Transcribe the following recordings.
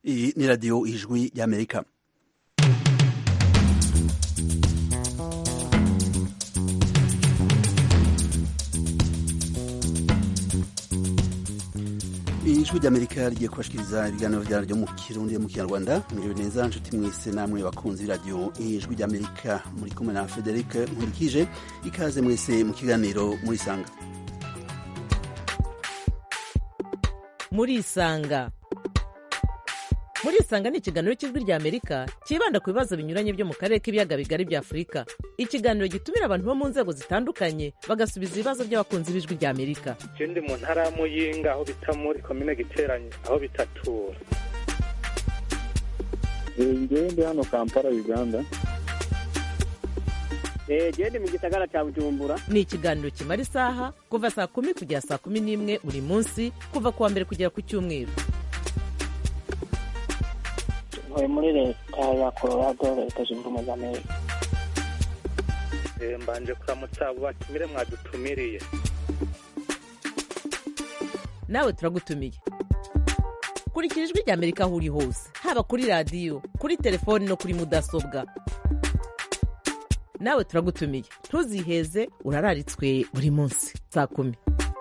Iyi ni radiyo ijwi y'amerika ijwi ry'amerika rigiye kubashikiriza ibiganiro vyaryo mu kirundi mu kinyarwanda mwiriwe neza nshuti mwese namwe bakunzi b'iradiyo ijwi ry'amerika muri kumwe na frederic nkurikije ikaze mwese mu kiganiro murisanga murisanga murisanga ni ikiganiro cy'ijwi rya amerika cyibanda ku bibazo binyuranye byo mu karere k'ibiyaga bigari bya afurika ikiganiro gitumira abantu bo mu nzego zitandukanye bagasubiza ibibazo by'abakunzi b'ijwi rya amerika je ndi mu ntara ya muyinga aho bita muri komine giteranye aho bitatura ngewe ndi hano kampala uganda gende mu gisagara cya bujumbura ni ikiganiro kimara isaha kuva saa kumi kugera saa kumi n'imwe buri munsi kuva ku wa mbere kugera ku cyumweru ntuye muri leta ya colorado leta zunze ubumwe za amerika Eh, mbanje kuramutsa abo batumire mwadutumiriye nawe turagutumiye kurikira ijwi rya amerika aho uri hose haba kuri radiyo kuri telefoni no kuri mudasobwa nawe turagutumiye ntuziheze urararitswe buri munsi saa kumi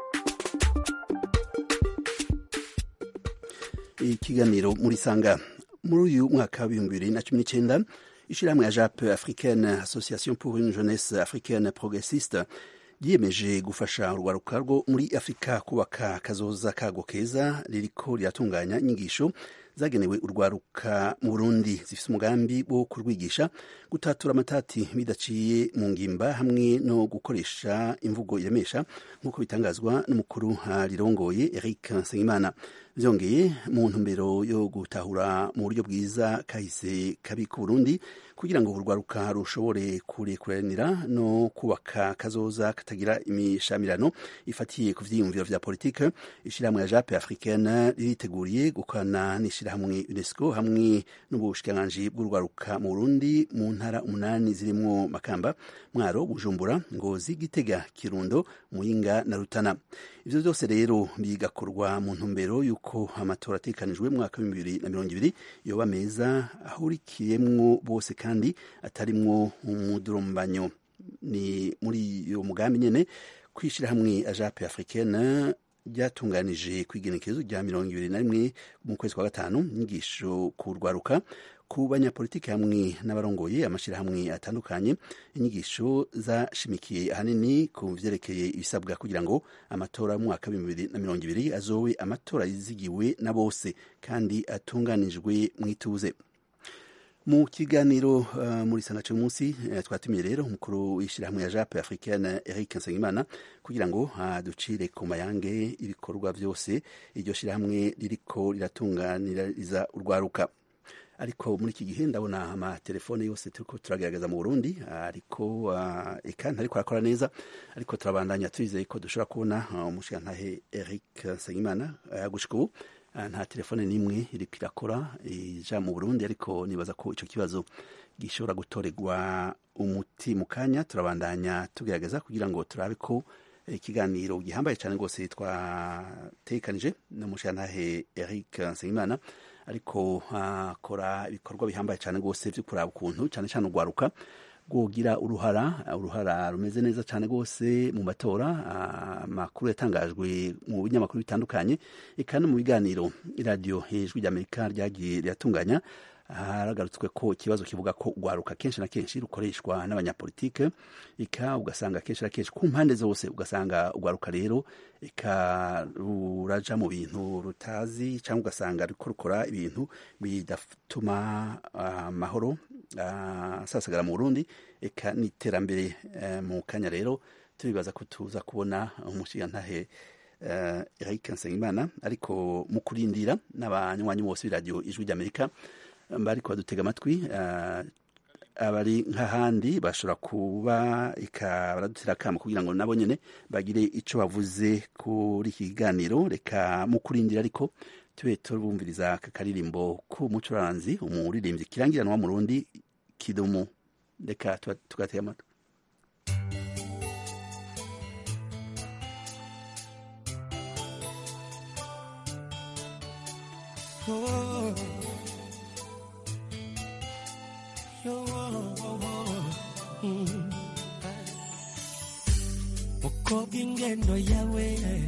ikiganiro murisanga muri uyu mwaka w'ibihumbi bibiri na cumi n'icyenda ishyirahamwe ya jape africaine association pour une jeunesse africaine progressiste ryiyemeje gufasha urwaruka rwo muri afurika kubaka akazoza kago keza ririko riratunganya inyigisho zagenewe urwaruka mu burundi zifite umugambi wo kurwigisha gutatura amatati bidaciye mu ngimba hamwe no gukoresha imvugo iremesha nk'uko bitangazwa n'umukuru rirongoye eric nsengimana byongeye mu ntumbero yo gutahura mu buryo bwiza kahise kabi ku burundi kugira ngo urwaruka rushobore kurekuranira no kubaka kazoza katagira imishamirano ifatiye ku vyiyumviro vya politike ishirahamwe ya jape africaine ririteguriye gukorana n'ishirahamwe unesco hamwe n'ubushikiranganji bw'urwaruka mu burundi mu ntara umunani zirimwo makamba mwaro bujumbura ngozi gitega kirundo muyinga na rutana ivyo vyose rero bigakorwa mu ntumbero y'uko amatora atekanijwe mu mwaka w'ibihumbi bibiri na mirongo ibiri yoba meza ahurikiyemwo bose kandi atarimwo umudurumbanyo ni muri iyo mugambi nyene kwishira hamwe ajape africaine ryatunganije ku igenekerezo rya mirongo ibiri na rimwe mu kwezi kwa gatanu inyigisho ku rwaruka ku banyapolitiki hamwe n'abarongoye amashyirahamwe atandukanye inyigisho zashimikiye ahanini ku vyerekeye ibisabwa kugira ngo amatora mu mwaka w'ibihumbi bibiri na mirongo ibiri azowe amatora yizigiwe na bose kandi atunganijwe mw'ituze mu kiganiro uh, muri sangace munsi uh, twatumiye rero umukuru w'ishyirahamwe ya jape africaine eric nsengimana kugira ngo aducire uh, ku mayange ibikorwa vyose iryo shyirahamwe ririko riratunganiriza urwaruka ariko muri iki gihe ndabona amatelefone yose turiko turagerageza mu burundi ariko eka ntariko arakora neza ariko turabandanya twizeye ko dushobora kubona umushirantahe eric nsengimana gushika ubu nta telefone n'imwe iriko irakora ija mu burundi ariko nibaza ko ico kibazo gishobora gutorerwa umuti mu kanya turabandanya tugerageza kugira ngo turabe ko ikiganiro gihambaye cyane rwose twatekanije n'umushirantahe eric nsengimana ariko akora ibikorwa bihambaye cyane rwose vyo kuraba ukuntu cyane cyane urwaruka rwogira uruhara uruhara rumeze neza cyane rwose mu matora amakuru yatangajwe mu binyamakuru bitandukanye eka no mu biganiro iradiyo hejuru ry'amerika ryagiye riratunganya haragarutswe ko ikibazo kivuga ko urwaruka kenshi na kenshi rukoreshwa n'abanyapolitike eka ugasanga kenshi na kenshi ku mpande zose ugasanga urwaruka rero eka ruraja mu bintu rutazi cyangwa ugasanga ruriko rukora ibintu bidatuma amahoro asasagara mu burundi eka n'iterambere mu kanya rero turibaza ko tuza kubona umushigantahe eric nsengimana ariko mu kurindira n'abanywanyi bose b'iradiyo ijwi ry'amerika bariko badutega amatwi abari nk'ahandi bashobora kuba baradutera akamo kugira ngo nabo nyene bagire ico bavuze kuri iki kiganiro reka mu kurindira ariko tube tubumviriza aka karirimbo k'umucuranzi umuririmbyi kirangiranwa mu rundi kidumu reka tugatega amatwi oh. mukobwa ingendo yawe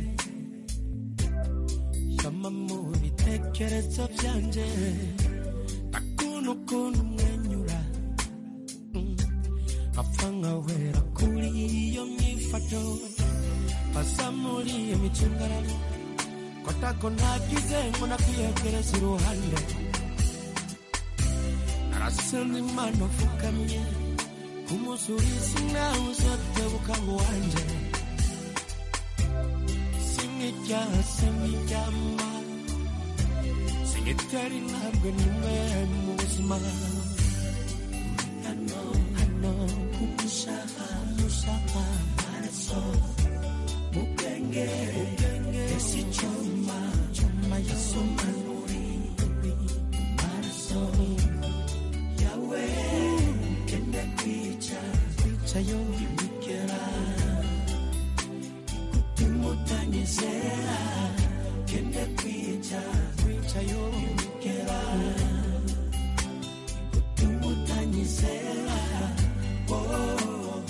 shama mu bitekerezo byanje akunu kuntu umwenyura Mm. apfa nkawera kuri iyo myifato pasa muri iyo micungararo kotako ntagize ngo nakwiyegereza iruhande narasenze imana upfukamye kumusubiza nawe uzatebuka ngo wanje sinkijyaha sinkiryama sinkitera intambwe nimwe mu buzima hano hano kumushaka mushaka maraso mu bwenge ese icyuma cyuma yasoma muri maraso yawe kende kwica kwica yo imigera kutimutanyizera kende kwica kwica yo imigera kutimutanyizera oh, oh,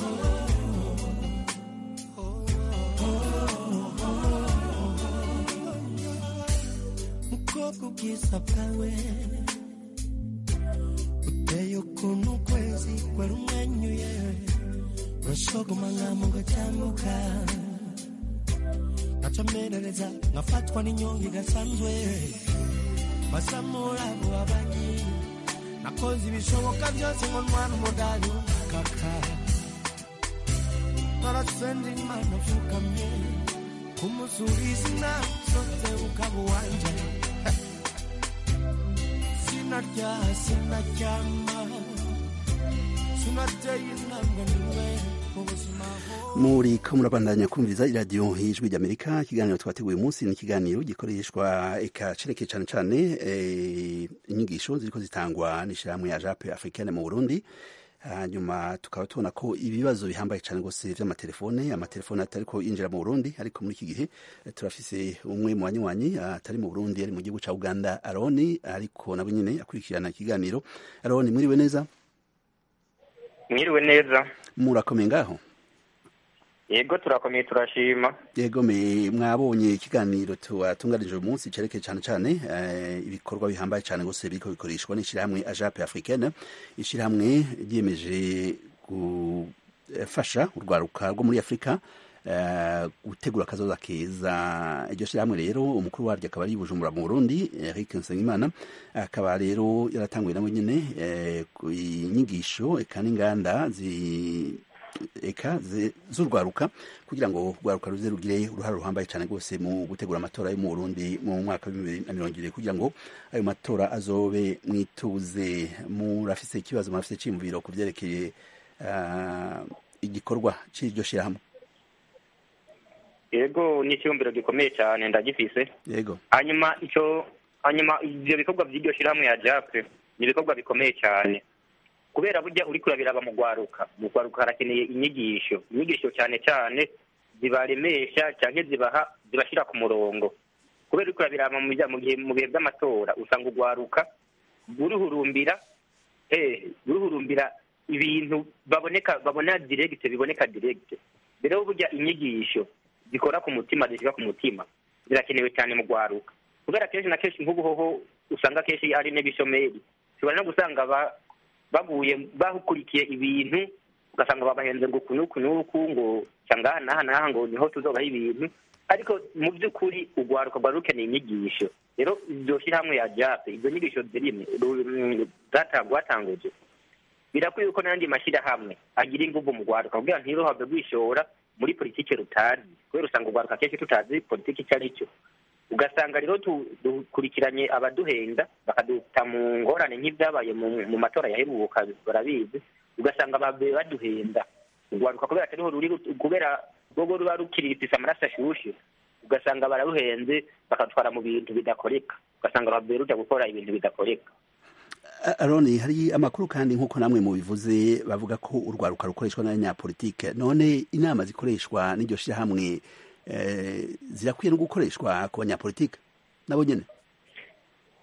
mukobwa ubwiza bwawe uteye ukuntu ukwezi kwari umwenyuye urashogoma nkamuga cyambuka ngacomerereza ngafatwa n'inyonga idasanzwe basamura abo babanyi nakoze ibishoboka byose ngo ntwara umudari kaka narasenze imana upfukamye kumusubiza inama zose ukaba uwanje sinarya sinaryama sinateye intambwe nimwe mu buzima muri ko murabandanya kumviriza iradiyo y'ijwi ry'amerika ikiganiro twateguye umunsi ni ikiganiro gikoreshwa eka cereke cyane cyane eh, inyigisho ziriko zitangwa n'ishyirahamwe ya jape africaine mu burundi hanyuma tukaba tubona ko ibibazo bihambaye cyane rwose by'amatelefone amatelefone atariko yinjira mu burundi ariko muri iki gihe eh, turafise umwe mu banywanyi atari mu burundi ari mu gihugu cya uganda aroni ariko nabo nyine akurikirana ikiganiro aroni mwiriwe neza mwiriwe neza murakomeye ngaho yego turakomeye turashima yego me mwabonye ikiganiro tuwatunganije uyu munsi cerekeye cyane cyane eh, ibikorwa bihambaye cyane gose biriko bikoreshwa n'ishyirahamwe ajape africaine ishyirahamwe ryiyemeje gufasha urwaruka rwo muri afurika eh, gutegura akazoza keza iryo shyirahamwe rero umukuru waryo akaba ari bujumbura mu burundi eric nsengimana akaba rero yaratanguye nawe nyine eh, ku inyigisho eka n'inganda zi eka ze- z'urwaruka kugira ngo urwaruka ruze rugire uruhare ruhambaye cyane rwose mu gutegura amatora yo mu Burundi mu mwaka wa bibiri na mirongo ibiri kugira ngo ayo matora azobe mwituze murafise ikibazo murafise iciyumviro ku vyerekeye ah, igikorwa c'iryo shirahamwe yego ni icyumviro gikomeye cyane ndagifise yego hanyuma icyo hanyuma ibyo bikorwa by'iryo shyirahamwe ya jape ni ibikorwa bikomeye cyane kubera burya uri kurabiraba mu rwaruka mu rwaruka harakeneye inyigisho inyigisho cyane cyane zibaremesha cyangwa zibaha zibashyira ku murongo kubera uri kurabiraba mu bijya- mu gihe mu bihe by'amatora usanga urwaruka ruruhurumbira eh ruruhurumbira ibintu baboneka babona diregite biboneka diregite rero burya inyigisho zikora ku mutima zishyira ku mutima zirakenewe cyane mu rwaruka kubera kenshi na kenshi nk'ubu hoho usanga kenshi ari n'ibishomeri ushobora no gusanga ba- baguye bakurikiye ibintu ugasanga babahenze ngo uku n'uku n'uku ngo cyangwa aha n'aha n'aha ngo niho tuzobaho ibintu ariko mu by'ukuri urwaruka rwari rukeneye inyigisho rero iryo shyirahamwe ya jape izo nyigisho zirimo rwatanguje birakwiye ko n'andi mashyirahamwe agira ingufu mu rwaruka kugira ntiruhave rwishora muri politiki rutazi kubera usanga urwaruka kenshi tutazi politiki icyo ari cyo ugasanga rero tu- dukurikiranye abaduhenda bakaduta mu ngorane nk'ibyabaye mu- mu matora yaheruka barabizi ugasanga babe baduhenda urwaruka kubera atariho ruri rut- kubera rwogo ruba rukiri rufise amaraso ashushe ugasanga bararuhenze bakatwara mu bintu bidakoreka ugasanga babe ruja gukora ibintu bidakoreka A- aroni hari amakuru kandi nk'uko namwe mubivuze bavuga ko urwaruka rukoreshwa n'abanyapolitike none inama zikoreshwa n'iryo shirahamwe eh, zirakwiye no gukoreshwa ku banyapolitike nabo nyene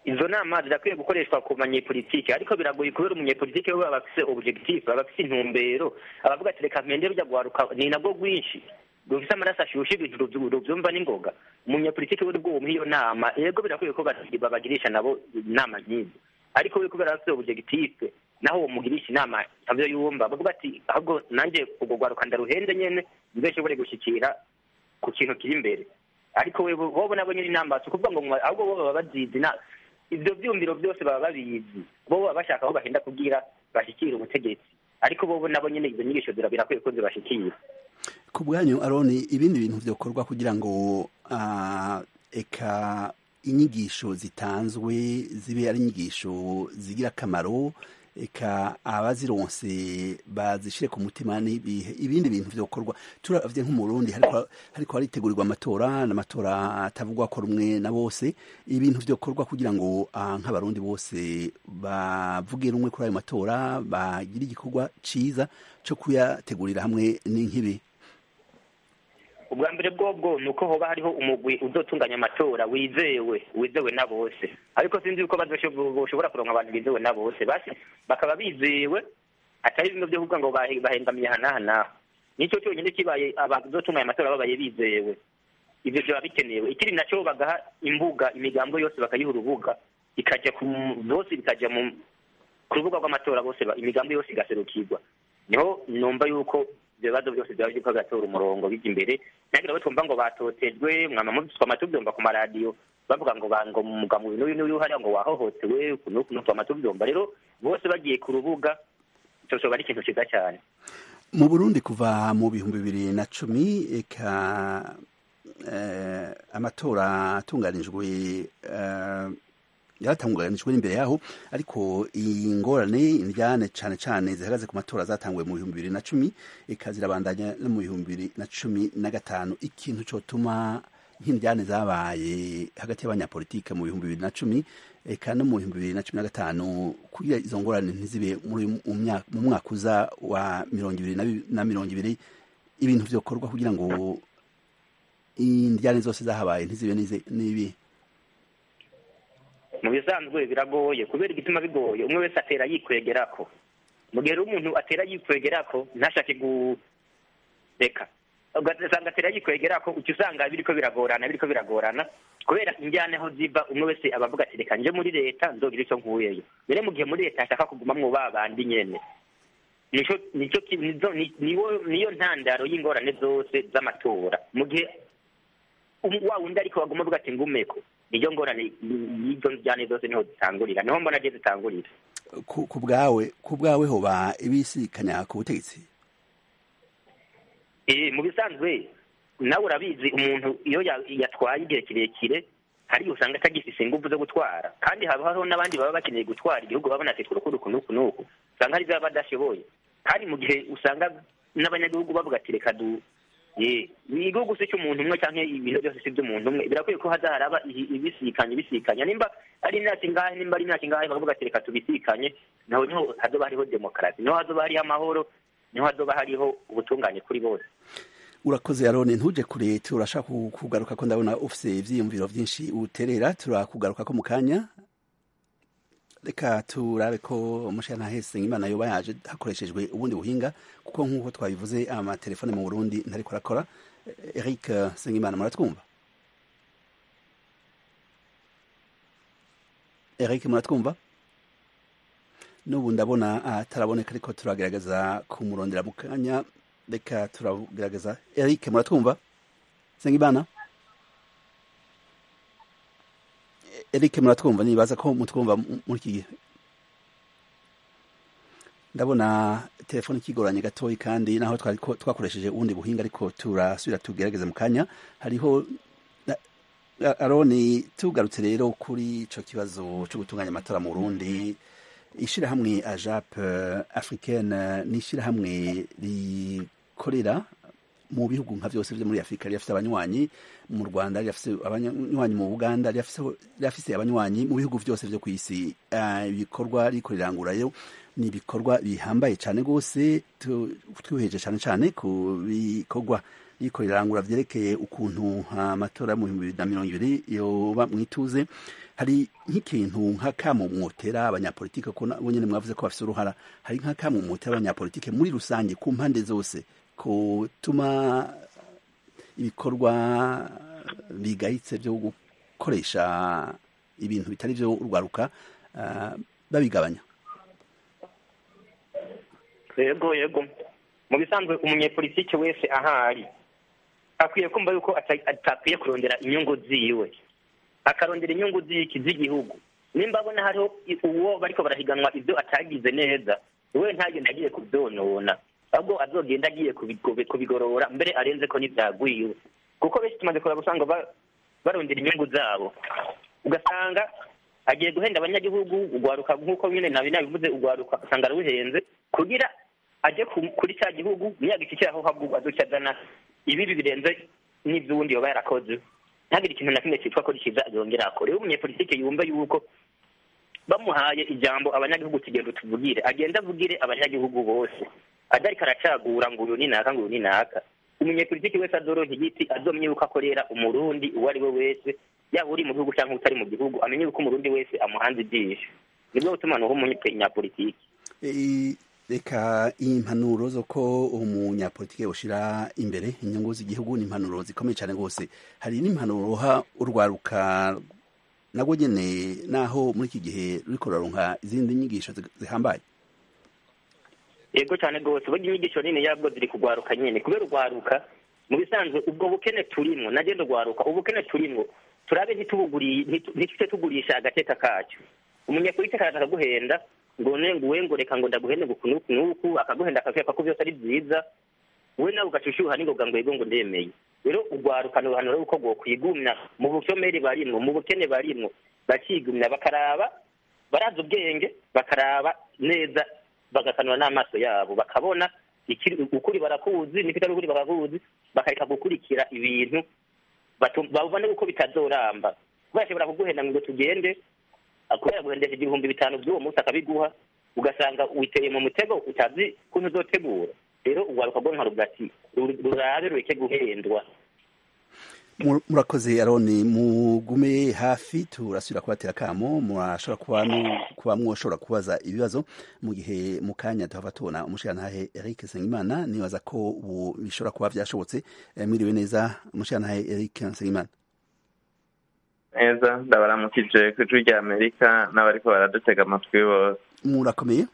izo nama zirakwiye gukoreshwa ku banyepolitike ariko biragoye kubera umunyepolitike we aba afise objectif aba afise intumbero abavuga ati reka mpende rujya guharuka ni nabwo rwinshi rufise amaraso ashushe ibintu ruvyu- ruvyumva n'ingoga umunyepolitike we bwo iyo nama yego birakwiye ko bati- babagirisha nabo inama nk'izo ariko we kubera afise objectif naho uwo mugirisha inama ntabyo yumva bavuga ati ahubwo nanjye ubwo rwaruka ndaruhende nyene mbe nshobore gushikira ku kintu kiri imbere ariko we bobo nabo nyine inama si ukuvuga ngo mwa- ahubwo bo baba bazizi na ivyo vyumviro byose baba babizi bo baba bashaka aho bahenda kugira bashikire ubutegetsi ariko bobo nabo nyine izo nyigisho zira- birakwiye ko zibashikira ku bwanyu aroni ibindi bintu byokorwa kugira ngo ah, eka inyigisho zitanzwe zibe ari inyigisho zigira akamaro eka abazironse bazishire ku mutima n'ibihe ibindi bintu vyokorwa turavye nk'umurundi hariko hariko haritegurirwa amatora n'amatora atavugwa ko rumwe na bose ibintu vyokorwa kugira ngo ah, nk'abarundi bose bavuge rumwe kuri ayo matora bagire igikorwa ciza co kuyategurira hamwe n'inkibi ubwa mbere bwobwo ni uko hoba hariho umugwi uzotunganya amatora wizewe wizewe na bose ariko sinzi yuko bazosho- boshobora kuronka abantu bizewe na bose basi bakaba bizewe atari bimwe byo kuvuga ngo bahe- bahengamiye aha n'aha n'aha nicyo cyonyine kibaye abazotunganya amatora babaye bizewe ivyo vyaba bikenewe ikiri naco bagaha imbuga imigambo yose bakayiha urubuga ikaja ku bose bikaja mu ku rubuga rw'amatora bose ba- imigambi yose igaserukirwa niho numva yuko ibyo bibazo byose byaba biriko biratora umurongo bijya imbere ntihagire abo twumva ngo batotejwe mwama mutwama tubyumva ku maradiyo bavuga ngo ba- ngo mugabo uyu n'uyu n'uyu hariya ngo wahohotewe uku n'uku n'uku twama tubyumva rero bose bagiye ku rubuga ico coba ari ikintu ciza cyane mu burundi kuva mu bihumbi bibiri na cumi eka eh, amatora atunganijwe eh, yaratanguranijwe n'imbere yaho ariko ingorane indyane cane cane zihagaze ku matora zatanguwe mu bihumbi bibiri na cumi eka zirabandanya no mu bihumbi bibiri na cumi na gatanu ikintu cotuma nk'indyane zabaye hagati y'abanyapolitike mu bihumbi bibiri na cumi eka no mu bihumbi bibiri na cumi na gatanu kugira izo ngorane ntizibe muri mu myaka- mu mwaka uza wa mirongo ibiri na bi- na mirongo ibiri ibintu vyokorwa kugira ngo indyane zose zahabaye ntizibe nize- nibi mu bisanzwe biragoye kubera igituma bigoye umwe wese atera yikwegerako mu gihe rero umuntu atera yikwegerako ntashake gureka ugasanga atera yikwegerako uca usanga biriko biragorana biriko biragorana kubera injyana aho ziva umwe wese aba avuga ati reka nje muri leta nzogira ico nkuyeyo rero mu gihe muri leta ashaka kugumamwo ba bandi nyene nico nico ki- nizo- ni- niwo- niyo ntandaro y'ingorane zose z'amatora mu gihe um- wa wundi ariko baguma avuga ati ngumeko niyo ngorane y'izo njyane zose niho zitangurira niho mbona je zitangurira ku ku bwawe ku bwawe hoba ibisikanya ku butegetsi Eh, mu bisanzwe nawe urabizi umuntu iyo ya- yatwaye igihe kirekire hari usanga atagifise ingufu zo gutwara kandi haba hariho n'abandi baba bakeneye gutwara igihugu babona ati twurukuruku nuku nuku nuku usanga hari ibyo baba badashoboye kandi mu gihe usanga n'abanyagihugu bavuga ati reka du ye igihugu si cy'umuntu umwe canke ibintu byose si by'umuntu umwe birakwiye ko haza haraba ihi- ibisikanye ibisikanya nimba ari imyaka ingahe nimba ari imyaka ingahe bakavuga ati reka tubisikanye naho niho hazoba hariho demokarasi niho hazoba hariho amahoro niho hazoba hariho ubutungane kuri bose urakoze arone ntuje kure turashaka ku- kugaruka ko ndabona ufise ivyiyumviro vyinshi uterera turakugaruka ko mu kanya reka turabe ko umushana hese imana yoba yaje hakoreshejwe ubundi buhinga kuko nk'uko twabivuze amatelefone mu burundi ntariko arakora Eh, eric sengimana muratwumva eric muratwumva n'ubu ndabona ataraboneka ariko turagerageza kumurondera mu kanya reka turagerageza eric muratwumva sengimana eric muratwumva nibaza ko mutwumva mu- muri iki gihe ndabona telefone ikigoranye gatoyi kandi naho twari ko- twakoresheje ubundi buhinga ariko turasubira tugerageze mu kanya hariho na- A- aroni tugarutse rero kuri ico kibazo cyo gutunganya amatora mu burundi ishirahamwe ajap africaine ni ishirahamwe rikorera mu bihugu nka byose byo muri afurika rirafise abanywanyi mu rwanda rirafise abanywanyi mu buganda rirafise rirafise abanywanyi mu bihugu byose byo ku isi Ah, ibikorwa riko rirangurayo ni ibikorwa bihambaye cyane rwose tu- twihweje cyane cyane ku bikorwa riko rirangura vyerekeye ukuntu amatora mu bihumbi bibiri na mirongo ibiri yoba mwituze hari nk'ikintu nk'akamo mwotera abanyapolitike ko nabo nyene mwavuze ko bafise uruhara hari nk'akamo mwotera abanyapolitike muri rusange ku mpande zose kutuma ibikorwa bigayitse vyo gukoresha ibintu bitari vyo urwaruka uh, babigabanya yego yego mu bisanzwe umunyepolitike wese ahari akwiye kumva yuko atakwiye kurondera inyungu ziwe akarondera inyungu z'iki z'igihugu nimba abona hariho uwo bariko barahiganwa ibyo atagize neza we ntagenda agiye kubyonona ahubwo azogenda agiye kubigorora mbere arenze ko n'ibyagwiwe kuko benshi tumaze kureba usanga barondera inyungu zabo ugasanga agiye guhenda abanyagihugu ugwaruka nk'uko nyine nabi nabivuze ugwaruka usanga aruhenze kugira aje kuri cya gihugu niyagishikiraho habwo azoca azana ibibi birenze n'ivy'uwundi yoba yarakoze ntagire ikintu na kimwe cyitwa ko kiza yongera akore rero umunyepolitike yumve yuko bamuhaye ijambo abanyagihugu kigenda utuvugire agenda avugire abanyagihugu bose adariko aracagura ngo uyu ni naka ngo uyu ni naka umunyepolitiki wese azoronka igiti azomye yuko akorera umurundi uwo ari we wese yaba uri mu gihugu cyangwa utari mu gihugu amenye yuko umurundi wese amuhanze ijisho nibwo butuma nuho umunyapolitiki reka impanuro zo ko umunyapolitike yoshira imbere inyungu z'igihugu ni impanuro zikomeye cyane rwose hari n'impanuro uha urwaruka nabwo nyene naho muri iki gihe ruriko ruraronka izindi nyigisho zihambaye yego cyane rwose burya inyigisho nini yabwo ziri kugwaruka nyene kubera urwaruka mu bisanzwe ubwo bukene turimwo nagenda urwaruka ubukene turimwo turabe ntitute tugurisha agateka kacyo umunyapolitike araza akaguhenda ngo ne ngo we ngo reka ngo ndaguhende ngo kunuku nuku akaguhenda akakwereka ko byose ari byiza we nawe ugashushuha n'ingoga ngo yego ngo ndemeye rero urwaruka ni uruhano rwo bwo kwigumya mu bushomeri barimwo mu bukene barimwo bakigumya bakaraba baraza ubwenge bakaraba neza bagakanura n'amaso yabo bakabona ukuri barakuzi n'ikitari ukuri barakuzi bakareka gukurikira ibintu babone uko bitazoramba bashobora kuguhenda ngo tugende kubera guhendesha ibihumbi bitanu by'uwo munsi akabiguha ugasanga witeye mu mutego utazi kuntu uzotegura rero urwaruka rwo nka rugati rurabe rureke guhendwa murakoze aroni mugume hafi turasubira kubatera akamo murashobora kuba kuba mwoshobora kubaza ibibazo mu gihe mu kanya tuhava tubona umushirantahe Eric Nsengimana nibaza ko ubu bishobora kuba byashobotse mwiriwe neza umushirantahe Eric Nsengimana neza ndabaramukije ku ijwi rya amerika n'abariko baradutega amatwi bose murakomeye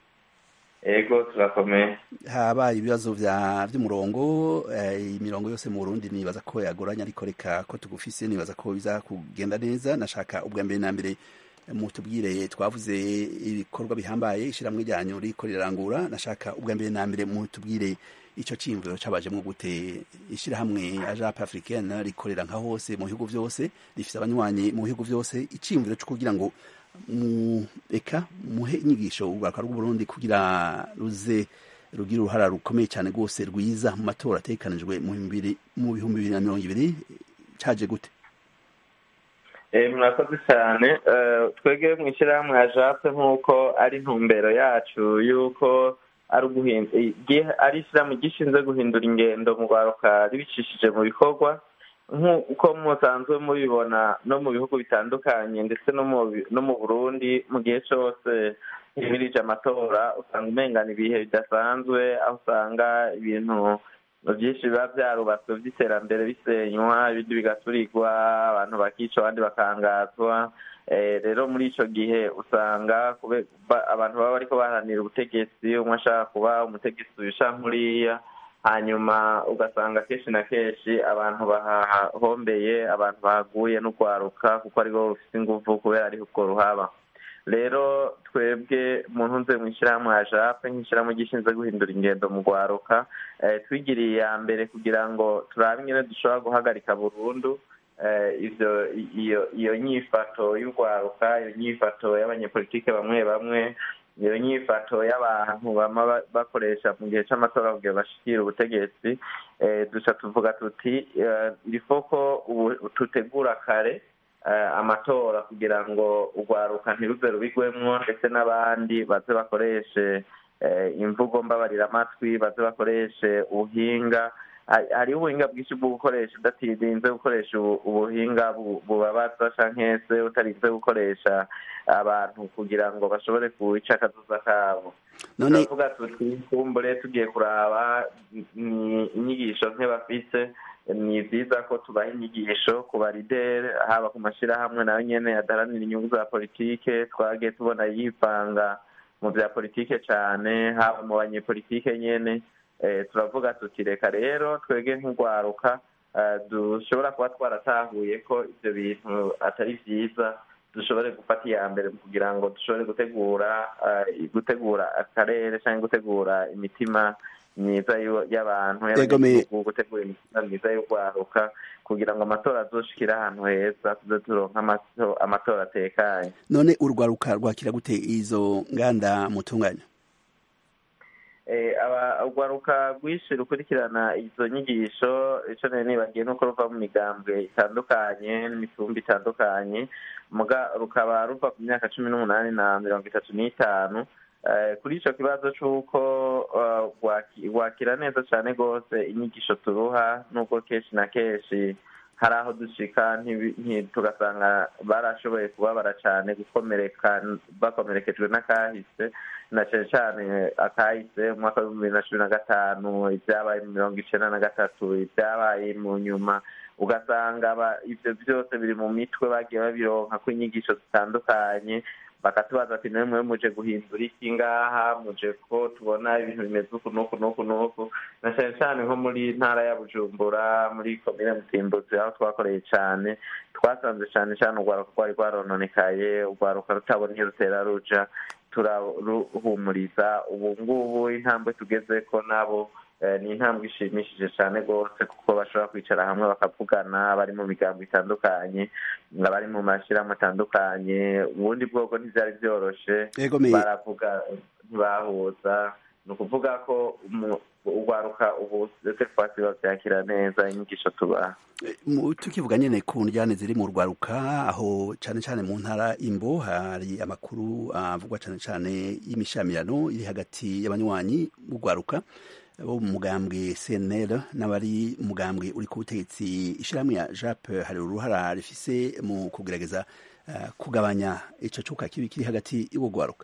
ego turakomeye habaye ibibazo vy'umurongo imirongo yose mu burundi nibaza ko yagoranye ariko reka ko tugufise nibaza ko biza kugenda neza nashaka ubwa mbere na mbere mutubwire twavuze ibikorwa bihambaye ishiramwe ryanyu riko rirangura nashaka ubwa mbere na mbere mutubwire ico ciyumviro cabajemwo gute ishirahamwe ajape africaine rikorera nka hose mu bihugu vyose rifise abanywanyi mu bihugu vyose iciyumviro co kugira ngo eka muhe inyigisho urwaruka rw'uburundi kugira ruze rugira uruhara rukomeye cyane rwose rwiza mu matora ategekanijwe mu bihumbi bibiri na mirongo ibiri caje gute murakoze cyane twebwe mu ishyirahamwe ya jape nk'uko ari intumbero yacu y'uko ari ishyirahamwe gishinzwe guhindura ingendo mu rwaruka ribicishije mu bikorwa nk'uko musanzwe mubibona no mu bihugu bitandukanye ndetse no mu burundi mu gihe cyose himirije amatora usanga umengana ibihe bidasanzwe aho usanga ibintu byinshi biba byarubatswe by'iterambere bisenywa ibindi bigaturirwa abantu bakica abandi bakangazwa rero muri icyo gihe usanga abantu baba bariko baharanira ubutegetsi umwe ashaka kuba umutegetsi ubisha nkuriya hanyuma ugasanga kenshi na kenshi abantu bahahombeye abantu bahaguye n'urwaruka kuko aribo rufite ingufu kubera ariho ubwo ruhaba rero twebwe mu ntunze mu ishyirahamwe ya jape nk'ishyirahamwe gishinzwe guhindura ingendo mu rwaruka twigiriye iya mbere kugira ngo turabe nyine dushobora guhagarika burundu ivyo iyo iyo nyifato y'urwaruka iyo nyifato y'abanyepolitike bamwe bamwe iyo nyifato y'abantu bama bakoresha mu gihe c'amatora kugira bashikire ubutegetsi duca tuvuga tuti irifo ko tutegura kare amatora kugira ngo urwaruka ntiruze rubigwemwo ndetse n'abandi baze bakoreshe imvugo mbabarira amatwi baze bakoreshe ubuhinga hari- hariho ubuhinga bwinshi bwo gukoresha udatirinze gukoresha ubu- ubuhinga bu- bubabaza canke se utarinze gukoresha abantu kugira ngo bashobore kuwica akazuza kabo none turavuga tuti kumbure tugiye kuraba ni inyigisho nke bafise ni byiza ko tubaha inyigisho ku barideri haba ku mashyirahamwe nayo nyene adaharanira inyungu za politike twagiye tubona yivanga mu bya politike cyane haba mu banyepolitike nyene eh, turavuga tuti reka rero twege nk'urwaruka eh, dushobora kuba twaratahuye ko ibyo bintu atari byiza dushobore gufata iya mbere kugira ngo dushobore gutegura eh, gutegura akarere cyangwa gutegura imitima myiza y'u- y'abantu Yego, me- y'abanyagihugu gutegura imitima myiza y'urwaruka kugira ngo amatora azoshikire ahantu heza tuze turonka amato- amatora atekanye none urwaruka rwakira gute izo nganda mutunganya Eh, aba- urwaruka rwinshi rukurikirana izo nyigisho ico nari nibagiye nuko ruva mu migambwe itandukanye n'imitumba itandukanye muga rukaba ruva ku myaka cumi n'umunani na mirongo itatu n'itanu Eh, kuri ico kibazo c'uko eh, rwaki- rwakira neza cane rwose inyigisho turuha nubwo kenshi na kenshi hari aho dushika ntibi- nti- tugasanga barashoboye kubabara cane gukomereka bakomerekejwe n'akahise na cane cane akahise mu mwaka w'ibihumbi bibiri na cumi na gatanu ibyabaye mu mirongo icenda na gatatu ibyabaye mu nyuma ugasanga ba- ivyo vyose biri mu mitwe bagiye babironka ko inyigisho zitandukanye bakatubaza ati nawe mwe muje guhindura iki ngaha muje ko tubona ibintu bimeze uku n'uku n'uku n'uku na cane cane nko muri ntara ya bujumbura muri komine mutimbuzi aho twakoreye cane twasanze cane cane urwaruka rwari rwarononekaye urwaruka rutabona iyo rutera ruja turaruhumuriza ubu ngubu intambwe tugezeko nabo eh, ni intambwe ishimishije cyane rwose kuko bashobora kwicara hamwe bakavugana bari mu migambo itandukanye abari mu mashyirahamwe atandukanye ubundi bwoko ntibyari byoroshe Yego, me- baravuga ntibahuza ni ukuvuga ko umu- urwaruka ubu ndetse twasi babyakira neza inyigisho tubaha Mu- tukivuga nyene ku njyane ziri mu rwaruka aho cane cane mu ntara imbo hari amakuru avugwa cane cane y'imishamirano iri hagati y'abanywanyi b'urwaruka bo mu mugambwe CNL n'abari mu mugambwe uri ku butegetsi ishirahamwe ya JAP hari uruhara rifise mu kugerageza eh, kugabanya ico cuka kibi kiri hagati y'ubwo rwaruka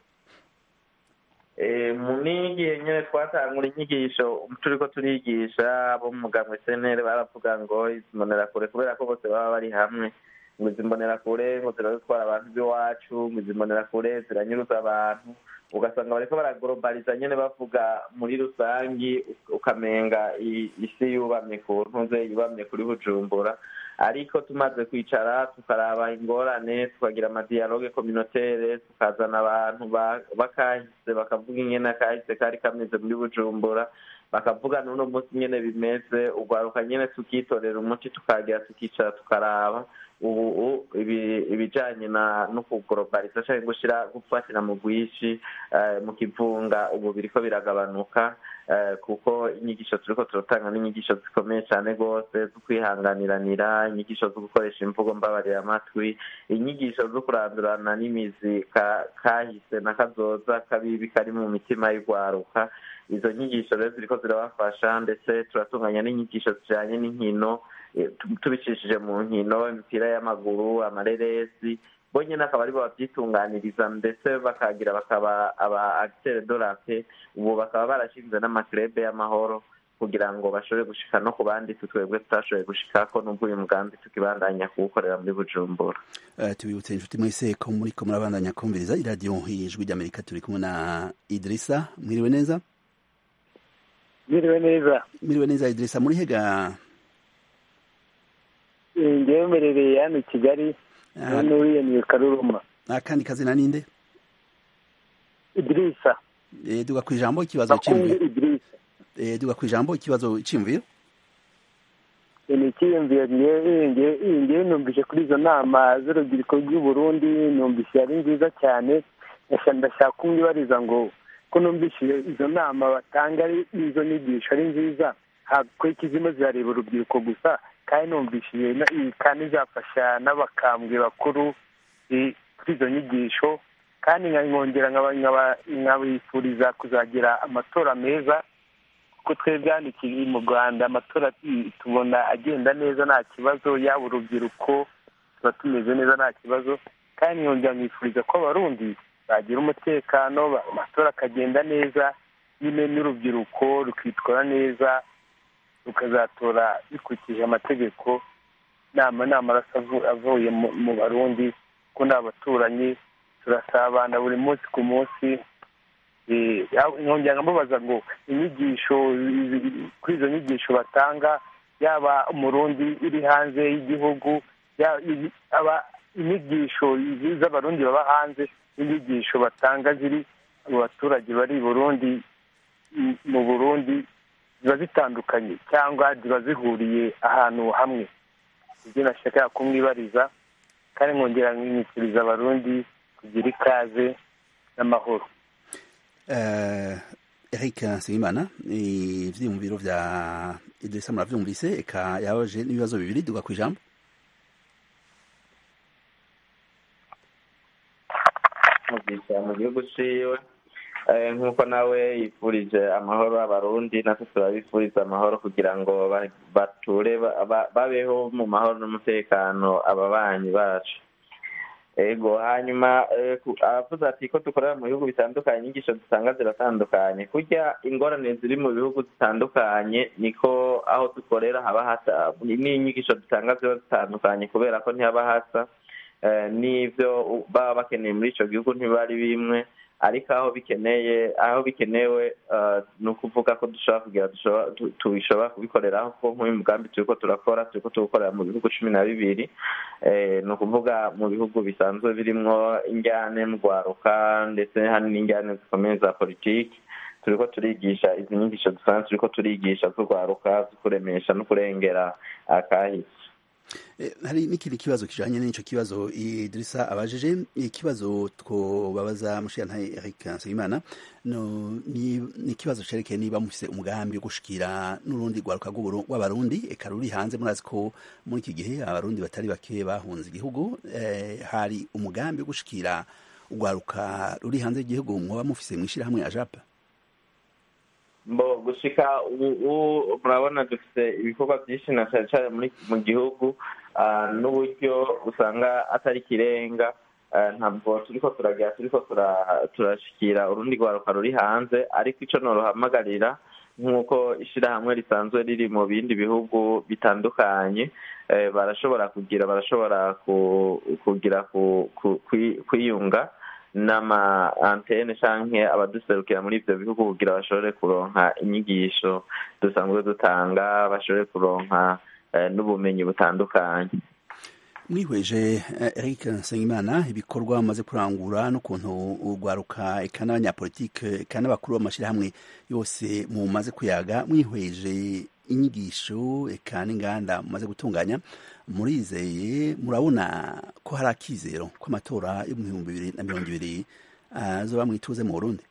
Eh, mu n'igihe nyine twatangura inyigisho turiko turigisha abo mu mugambwe senere baravuga ngo izi mbonerakure kubera ko bose baba bari hamwe ngo izi mbonerakure ngo zirazitwara abantu b'iwacu ngo izi mbonerakure ziranyuruza abantu ugasanga bariko baraglobaliza nyene bavuga muri rusangi ukamenga i- isi yubamye ku ntuze yubamye kuri bujumbura ariko tumaze kwicara tukaraba ingorane tukagira amadiyaloge communautaire tukazana abantu ba- bakahise bakavuga ingene akahise kari kameze muri bujumbura bakavuga n'uno munsi nyene bimeze urwaruka nyene tukitorera umuti tukagira tukicara tukaraba ubu u- ibi- ibijanye na no kuglobaliza canke gushira gufatira mu bwishi eh, mu kivunga ubu biriko biragabanuka eh, kuko inyigisho turiko turatanga n'inyigisho zikomeye cane rwose zo kwihanganiranira inyigisho zo gukoresha imvugo mbabarira amatwi inyigisho zo kurandurana n'imizi ka- kahise na kazoza kabibi kari mu mitima y'urwaruka izo nyigisho rero ziriko zirabafasha ndetse turatunganya n'inyigisho zijanye n'inkino eh, tu- tubicishije mu nkino imipira y'amaguru amareresi bo nyene akaba aribo babyitunganiriza ndetse bakagira bakaba aba acteur de la paix ubu bakaba barashinze n'amaklebe y'amahoro kugira ngo bashobore gushika no ku bandi tutwebwe tutashoboye gushikako n'ubwo uyu mugambi tukibandanya kuwukorera muri bujumbura Eh, tubibutse inshuti mwese ko muriko murabandanya kumviriza iradiyo ijwi ry'amerika turi kumwe na idirisa mwiriwe neza Mwiriwe neza mwiriwe neza idirisa muri hega Eh, njyewe mberereye hano i kigali Ah, none wiyaniye karuruma akandi kazina ninde idirisa Eh, duga ku ijambo ikibazo bakungu c'imviro idirisa Eh, duga ku ijambo ikibazo c'imviro Eh, ni icyiyumviro njyewe njyewe- njyewe numvise kuri izo nama z'urubyiruko rw'u Burundi numvise ari nziza cyane ndashaka ndashaka kumwibariza ngo ko numvise izo nama batanga ari izo nyigisho ari nziza ko ikizima zirareba urubyiruko gusa kandi numvise iyo na- iyi kandi izafasha n'abakambwe bakuru eh, kuri izo nyigisho kandi nkongera nkaba- nkaba- nkabifuriza kuzagira amatora meza ko twebwe hano i- mu rwanda amatora tu- tubona agenda neza nta kibazo yaba urubyiruko tuba tumeze neza nta kibazo kandi nkongera mwifuriza ko abarundi bagira umutekano ba- amatora akagenda neza nyine n'urubyiruko rukitwara neza rukazatora bikurikije amategeko nama ni amaraso avu- avuye mu- mu barundi ko ni abaturanyi turasabana buri munsi ku munsi Eh, aho- nkongera nkamubaza ngo inyigisho zi- kuri izo nyigisho batanga yaba umurundi uri hanze y'igihugu ya- i- aba- inyigisho zi- z'abarundi baba hanze n'inyigisho batanga ziri mu baturage bari i burundi m- mu burundi ziba zitandukanye cyangwa ziba zihuriye ahantu hamwe ibyo nashaka kumwibariza kandi nkongera nkimikiriza abarundi kugira ikaze n'amahoro Eh, Eric Nsengimana ivyiyumviro vya Idrissa muravyumvise eka yabaje n'ibibazo bibiri duga kwijambo mugisha mu gihugu ciwe Eh, nk'uko nawe yifurije amahoro abarundi natwe turabifuriza amahoro kugira ngo ba- bature ba- ba- babeho mu mahoro n'umutekano ababanyi bacu ego hanyuma eh, ku- aravuze ati ko dukorera mu bihugu bitandukanye inyigisho dutanga ziratandukanye kurya ingorane ziri mu bihugu zitandukanye niko aho dukorera haba hasa n'inyigisho dutanga ziba zitandukanye kubera ko ntihaba hasa eh, n'ivyo u- baba bakeneye muri ico gihugu ntibari bimwe ariko aho bikeneye aho bikenewe eh, ni ukuvuga ko dushobora kugira dushobora- tu- tubishobora kubikoreraho kuko nk'uyu mugambi turiko turakora turiko tuwukorera mu bihugu cumi na bibiri Eh, ni ukuvuga mu bihugu bisanzwe birimwo injyane mu rwaruka ndetse hari n'injyane zikomeye za politiki turiko turigisha izi nyigisho dusanzwe turiko turigisha z'urwaruka zo kuremesha no kurengera akahise Eh, hari n'ikindi kibazo kijanye n'ico kibazo Idrissa abajije ikibazo twobabaza mushiyantahe Eric Nsengimana no ni ni ikibazo cerekeye niba mufise umugambi wo gushikira n'urundi rwaruka rw'Uburu- rw'abarundi eka ruri hanze murazi ko muri iki gihe abarundi batari bake bahunze igihugu eh, hari umugambi wo gushikira urwaruka ruri hanze y'igihugu mwoba mufise mwishirahamwe ajapa mbo gushika ubu ubu murabona dufite ibikorwa byinshi na cyane cyane muri mu gihugu ah, n'uburyo usanga atari ikirenga Ah, ntabwo turiko turagira turiko tura- turashikira urundi rwaruka ruri hanze ariko ico noruhamagarira nk'uko ishirahamwe risanzwe riri mu bindi bihugu bitandukanye eh, barashobora kugira barashobora ku- kugira ku- ku- kwi- kwiyunga n'ama antene canke abaduserukira muri ivyo bihugu kugira bashobore kuronka inyigisho dusanzwe dutanga bashobore kuronka eh, n'ubumenyi butandukanye mwihweje eh, Eric Nsengimana ibikorwa bamaze kurangura n'ukuntu urwaruka eka n'abanyapolitike eka n'abakuru b'amashirahamwe yose mumaze kuyaga mwihweje inyigisho eka n'inganda mumaze gutunganya murizeye murabona ko hari akizero ko amatora yo mu bihumbi bibiri na mirongo ibiri azoba mwituze mu Burundi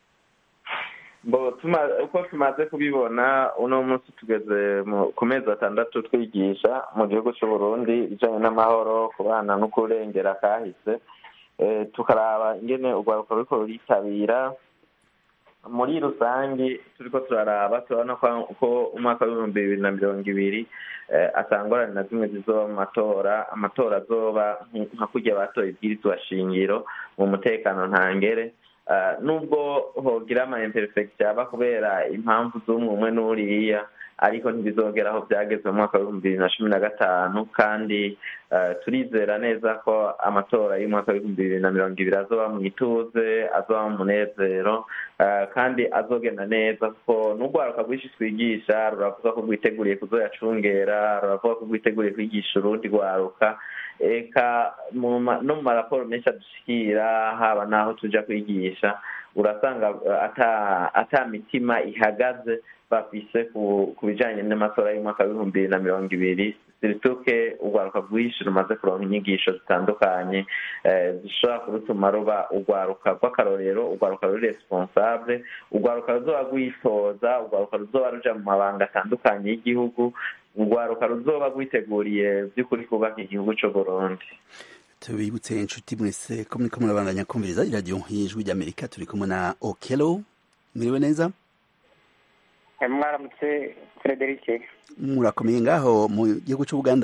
bo tuma- uko tumaze kubibona uno munsi tugeze mu- ku mezi atandatu twigisha mu gihugu c'uburundi ibijanye n'amahoro kubana no kurengera kahise Eh, tukaraba ingene urwaruka ruriko ruritabira muri rusangi turiko turaraba turabona ko ko umwaka w'ibihumbi bibiri na mirongo ibiri eh, atangorane na zimwe zizoba mu matora amatora azoba nk- nka kurya batoye ibwirizwa shingiro mu mutekano ntangere Ah, nubwo hogira ama imperfection aba kubera impamvu z'umwe umwe n'uriya ariko ntibizogera aho byageze mu mwaka w'ibihumbi bibiri na cumi na gatanu kandi eh, turizera neza ko amatora y'umwaka w'ibihumbi bibiri na mirongo ibiri azoba mu ituze azoba mu munezero eh, kandi azogenda neza kuko n'urwaruka rwinshi twigisha ruravuga ko rwiteguriye kuzoyacungera ruravuga ko rwiteguriye kwigisha urundi rwaruka eka mu ma- no mu maraporo menshi adushikira haba n'aho tuja kwigisha urasanga eh, ata ata mitima ihagaze bafise ku ku bijanye n'amatora y'umwaka w'ibihumbi bibiri na mirongo ibiri sirituke urwaruka rwinshi rumaze kuronka inyigisho zitandukanye eh, zishobora kurutuma ruba urwaruka rw'akarorero urwaruka ruri responsable urwaruka ruzoba rwitoza urwaruka ruzoba ruja mu mabanga atandukanye y'igihugu urwaruka ruzoba rwiteguriye by'ukuri kubaka igihugu c'uburundi tubibutse inshuti mwese ko muriko murabandanya kumviriza iradiyo y'ijwi ry'amerika turi kumwe na okelo mwiriwe neza mwaramutse frederic murakomeye ngaho mu gihugu cy'ubuganda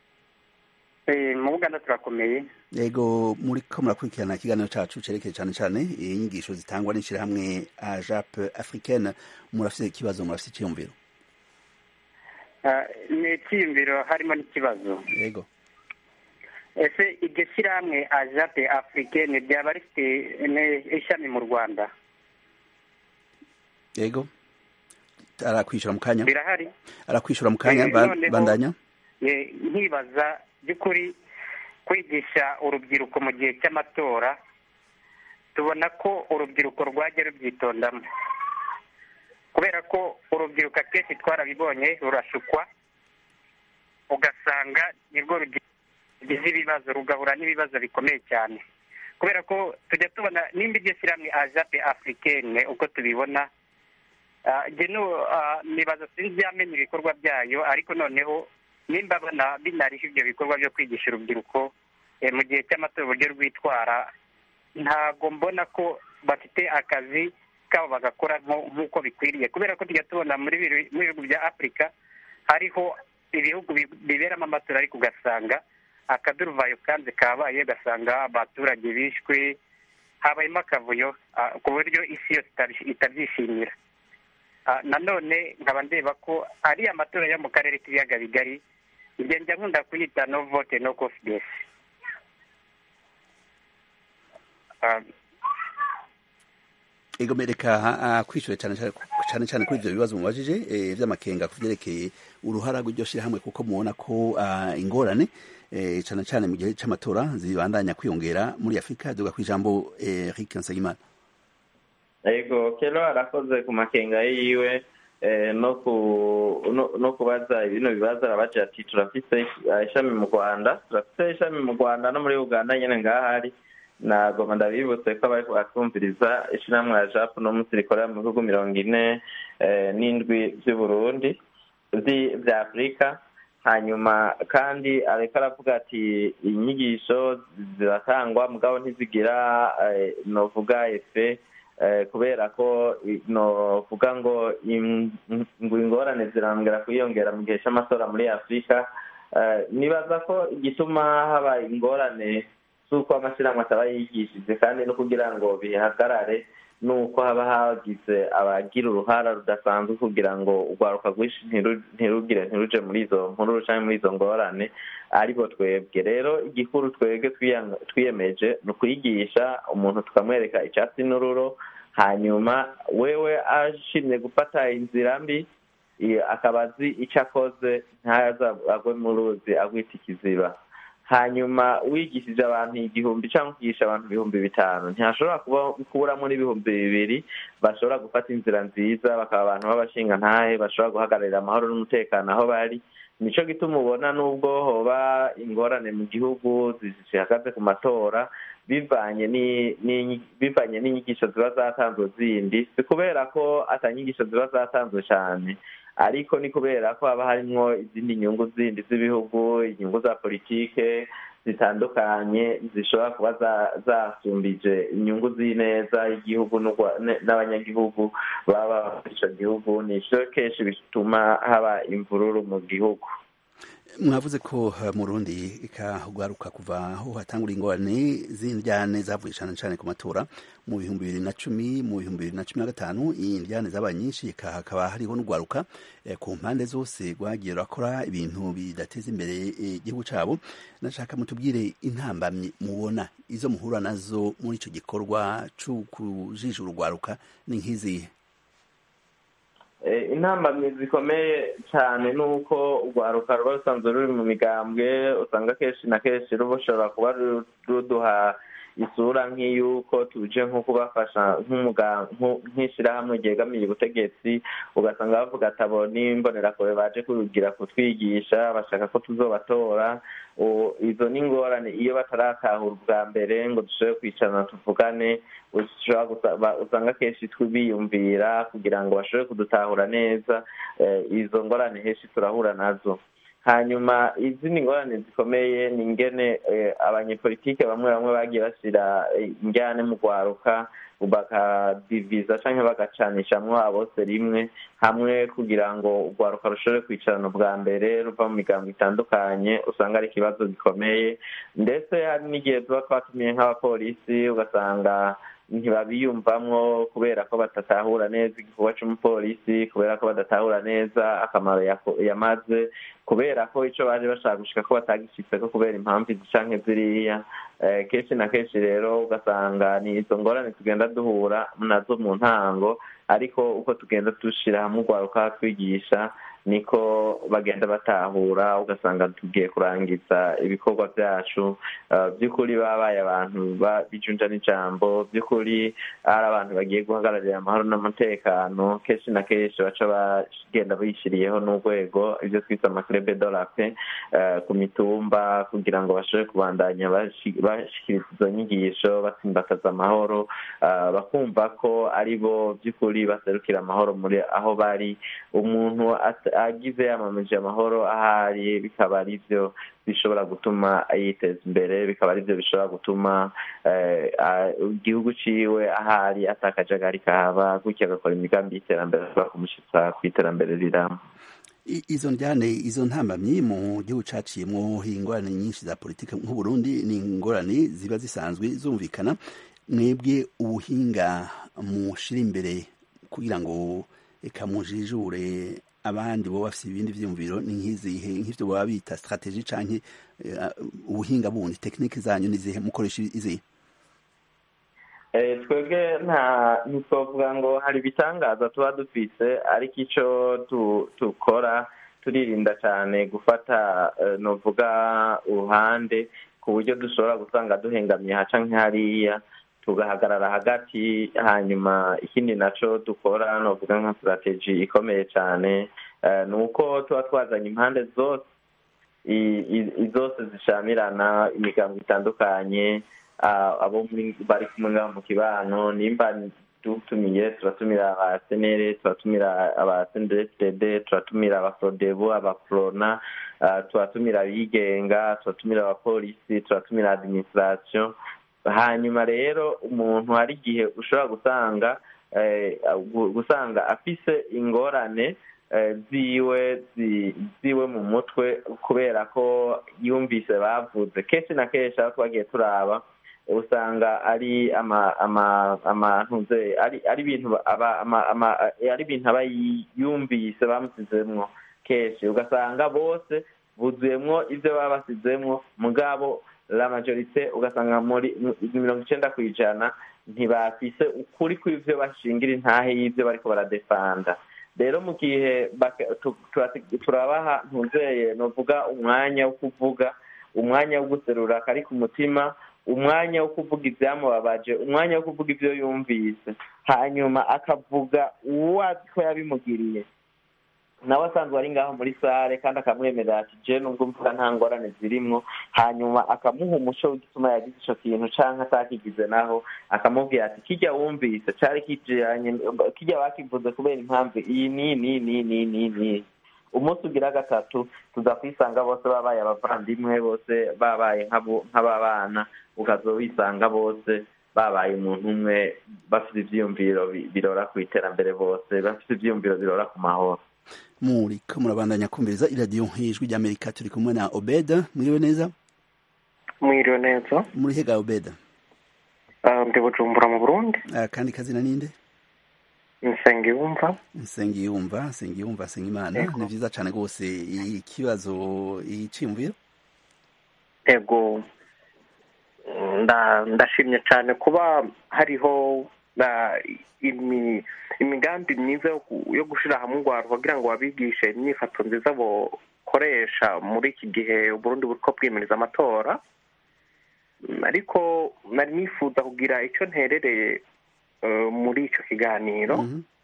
mu buganda turakomeye yego muri ko murakurikirana ikiganiro cyacu cyerekeye cyane cyane inyigisho zitangwa n'ishyirahamwe ajap africaine murafite ikibazo murafite icyiyumviro ni icyiyumviro harimo n'ikibazo yego ese iryo shyirahamwe ajape africaine ryaba rifite ishami mu rwanda yego arakwishyura mu kanya birahari arakwishyura mu kanya bandanya nkibaza by'ukuri kwigisha urubyiruko mu gihe cy'amatora tubona ko urubyiruko rwajya rubyitondamo kubera ko urubyiruko akenshi twarabibonye rurashukwa ugasanga nirwo rugize ibibazo rugahura n'ibibazo bikomeye cyane kubera ko tujya tubona nimba iryo shyirahamwe ajape africaine uko tubibona nibaza sinzi yamenya ibikorwa byayo ariko noneho nimba binariho ibyo bikorwa byo kwigisha urubyiruko mu gihe cy'amatora uburyo rwitwara ntabwo mbona ko bafite akazi kabo bagakora nk'uko bikwiriye kubera ko tujya tubona muri bihugu bya afurika hariho ibihugu biberamo amatora ariko ugasanga akaduruvayo kanze kabaye ugasanga abaturage bishwe habayemo akavuyo ku buryo isi yose itabyishimira nanone nkaba ndeba ko ari amatora yo mu karere k'ibiyaga bigari njya nkunda kuyita no vote no confidence ego mereka kwishyura cyane cyane cyane kuri ibyo bibazo mubajije by'amakenga ku byerekeye uruhara rw'iryo shyirahamwe kuko mubona ko ingorane cyane cyane mu gihe cy'amatora zibandanya kwiyongera muri afurika duga ku ijambo Eric Nsengimana ego kero arakoze ku makenga yiwe no kubaza ibino bibazo arabaje ati turafite ishami mu rwanda turafite ishami mu rwanda no muri uganda nyine ngahari nagoma ndabibutse ko abari batwumviriza ishyirahamwe ya japu no munsi rikorera mu bihugu mirongo ine n'indwi by'uburundi bya afurika hanyuma kandi ariko aravuga ati inyigisho ziratangwa mugabo ntizigira novuga efe kubera ko novuga ngo ngo ingorane zirambwira kwiyongera mu gihe cy'amatora muri afurika nibaza ko igituma haba ingorane z'uko amashyirahamwe ataba yigishije kandi no kugira ngo bihagarare nuko haba hagize abagira uruhara rudasanzwe kugira ngo urwaruka rwinshi ntirugire ntiruje muri izo nkuru cyangwa muri izo ngorane aribo twebwe rero igikuru twebwe twiyemeje ni ukuyigisha umuntu tukamwereka icyatsi n'ururo hanyuma wewe ashimye gufata inzira mbi akaba azi icyo akoze ntaza agwe mu ruzi agwita ikiziba hanyuma wigishije abantu igihumbi cyangwa ukigisha abantu ibihumbi bitanu ntihashobora kuburamo n'ibihumbi bibiri bashobora gufata inzira nziza bakaba abantu b'abashingantahe bashobora guhagararira amahoro n'umutekano aho bari nicyo gituma ubona n'ubwo hoba ingorane mu gihugu zihagaze ku matora bivanye bivanye n'inyigisho ziba zatanzwe zindi si kubera ko atanyigisho ziba zatanzwe cyane ariko ni kubera ko haba harimo izindi nyungu zindi z'ibihugu inyungu za politike zitandukanye zishobora kuba zasumbije inyungu z'ineza y'igihugu n'abanyagihugu baba muri icyo gihugu nicyo kenshi bituma haba imvururu mu gihugu mwavuze ko mu rundi ikahugwaruka kuva aho hatangura ingorane z'indyane zavuye cyane cyane ku matora mu bihumbi bibiri na cumi mu bihumbi bibiri na cumi na gatanu indyane zabaye nyinshi hakaba hariho n'ugwaruka ku mpande zose rwagiye rurakora ibintu bidateza imbere igihugu cyabo nashaka mutubwire intambamyi mubona izo muhura nazo muri icyo gikorwa cyo kujijura urugwaruka ni nk'izihe intambamyi zikomeye cyane ni uko urwaruka ruba rusanzwe ruri mu migambwe usanga kenshi na kenshi rushobora kuba ruduha isura nk'iy'uko tuje nko kubafasha nk'ishyirahamwe ryegamiye ubutegetsi ugasanga bavuga ati abo n'imbonerakure baje kugira kutwigisha bashaka ko tuzobatora izo ni ingorane iyo bataratahura ubwa mbere ngo dushobore kwicarana tuvugane usanga kenshi biyumvira kugira ngo bashobore kudutahura neza izo ngorane henshi turahura nazo hanyuma izindi ngorane zikomeye ni ingene abanyepolitike bamwe bamwe bagiye bashyira injyane mu rwaruka bakadiviza cyangwa bagacanishamwo abose rimwe hamwe kugira ngo urwaruka rushobore kwicarana bwa mbere ruva mu migambo itandukanye usanga ari ikibazo gikomeye ndetse hari n'igihe tuba twatumiye nk'abapolisi ugasanga ntibabiyumvamwo kubera ko badatahura neza igikorwa cy'umupolisi kubera ko badatahura neza akamaro yamaze kubera ko icyo baje bashaka gushika ko batagishitse ko kubera impamvu izi canke ziriya kenshi na kenshi rero ugasanga ni izo ngorane tugenda duhura nazo mu ntango ariko uko tugenda dushira hamwe urwaruka twigisha niko bagenda batahura ugasanga tugiye kurangiza ibikorwa byacu by'ukuri babaye abantu bijunja n'ijambo by'ukuri ari abantu bagiye guhagararira amahoro n'umutekano kenshi na kenshi baca bagenda bishyiriyeho n'urwego ibyo twita amakirebe dorape ku mitumba kugira ngo bashobore kubandanya bashyikiriza izo nyigisho batsimbataza amahoro bakumva ko ari bo by'ukuri baserukira amahoro muri aho bari umuntu agize yamamaje amahoro ahari bikaba ari byo bishobora gutuma yiteza imbere bikaba ari byo bishobora gutuma igihugu ciwe ahari atakajagari kahaba gutyo agakora imigambi y'iterambere ashobora kumushyitsa ku iterambere riramba izo njyane izo ntambamyi mu gihugu caciyemwo ingorane nyinshi za politiki nk'uburundi ni ingorane ziba zisanzwe zumvikana mwebwe ubuhinga mushira imbere kugira ngo reka mujijure abandi bo bafite ibindi vyumviro ni nk'izihe nk'ivyo baba bita strategie canke ubuhinga bundi tekinike zanyu nizihe mukoresha izihe twebwe nta ntitwavuga ngo hari ibitangaza tuba dufise ariko icyo dukora turirinda cyane gufata novuga uruhande ku buryo dushobora gusanga duhengamye haca nk'hariya tugahagarara hagati hanyuma ikindi nacyo dukora novuga nka strategy ikomeye cyane ni uko tuba twazanye impande zose zose zishamirana imigambo itandukanye abo bari kumwe ngaho mu kibano nimba dutumiye turatumira aba senere turatumira aba senderesitede turatumira abaforodebo abaforona turatumira abigenga turatumira abapolisi turatumira adiminisitirasiyo hanyuma rero umuntu hari igihe ushobora gusanga gusanga afise ingorane ziwe ziwe mu mutwe kubera ko yumvise bavuze kenshi na kenshi aho twagiye turaba usanga ari amantuze ari ibintu ari ibintu aba yumvise bamusizemwo kenshi ugasanga bose buzuyemwo ibyo baba basizemwo mugabo la majorite ugasanga muri mirongo icenda ku ijana ntibafise ukuri kw'ivyo bashingira intahe y'ivyo bariko baradefanda rero mu gihe turabaha ntuzeye novuga umwanya wo kuvuga umwanya wo guserura kari ku mutima umwanya wo kuvuga ibyamubabaje umwanya wo kuvuga ibyo yumvise hanyuma akavuga uwo azi ko yabimugiriye nawe asanzwe ari ngaho muri sare kandi akamwemerera ati je nubwo mvuga nta ngorane zirimwo hanyuma akamuha umuco w'igituma yagize ico kintu canke atakigize naho akamubwira ati kirya wumvise cari kijanye kirya bakivuze kubera impamvu iyi ni ni ni ni ni ni umunsi ugira gatatu tuza kwisanga bose babaye abavandimwe bose babaye nk'ababana ukaza wisanga bose babaye umuntu umwe bafite ivyiyumviro birora ku iterambere bose bafite ivyiyumviro birora ku mahoro muriko murabandanya kumviriza iradiyo ijwi ry'amerika turi kumwe na obeda mwiriwe neza mwiriwe neza muri hega obeda ndi bujumbura mu burundi kandi kazina ninde nsengiyumva nsengiyumva nsengiyumva nsengimana ni vyiza cane rwose ikibazo iciyumviro ego ndashimye cyane kuba hariho imigambi myiza yo gushyira hamwe urwaro kugira ngo babigishe imyifato nziza bukoresha muri iki gihe uburundi buri ko bwimiriza amatora ariko nari nifuza kugira icyo nterereye muri icyo kiganiro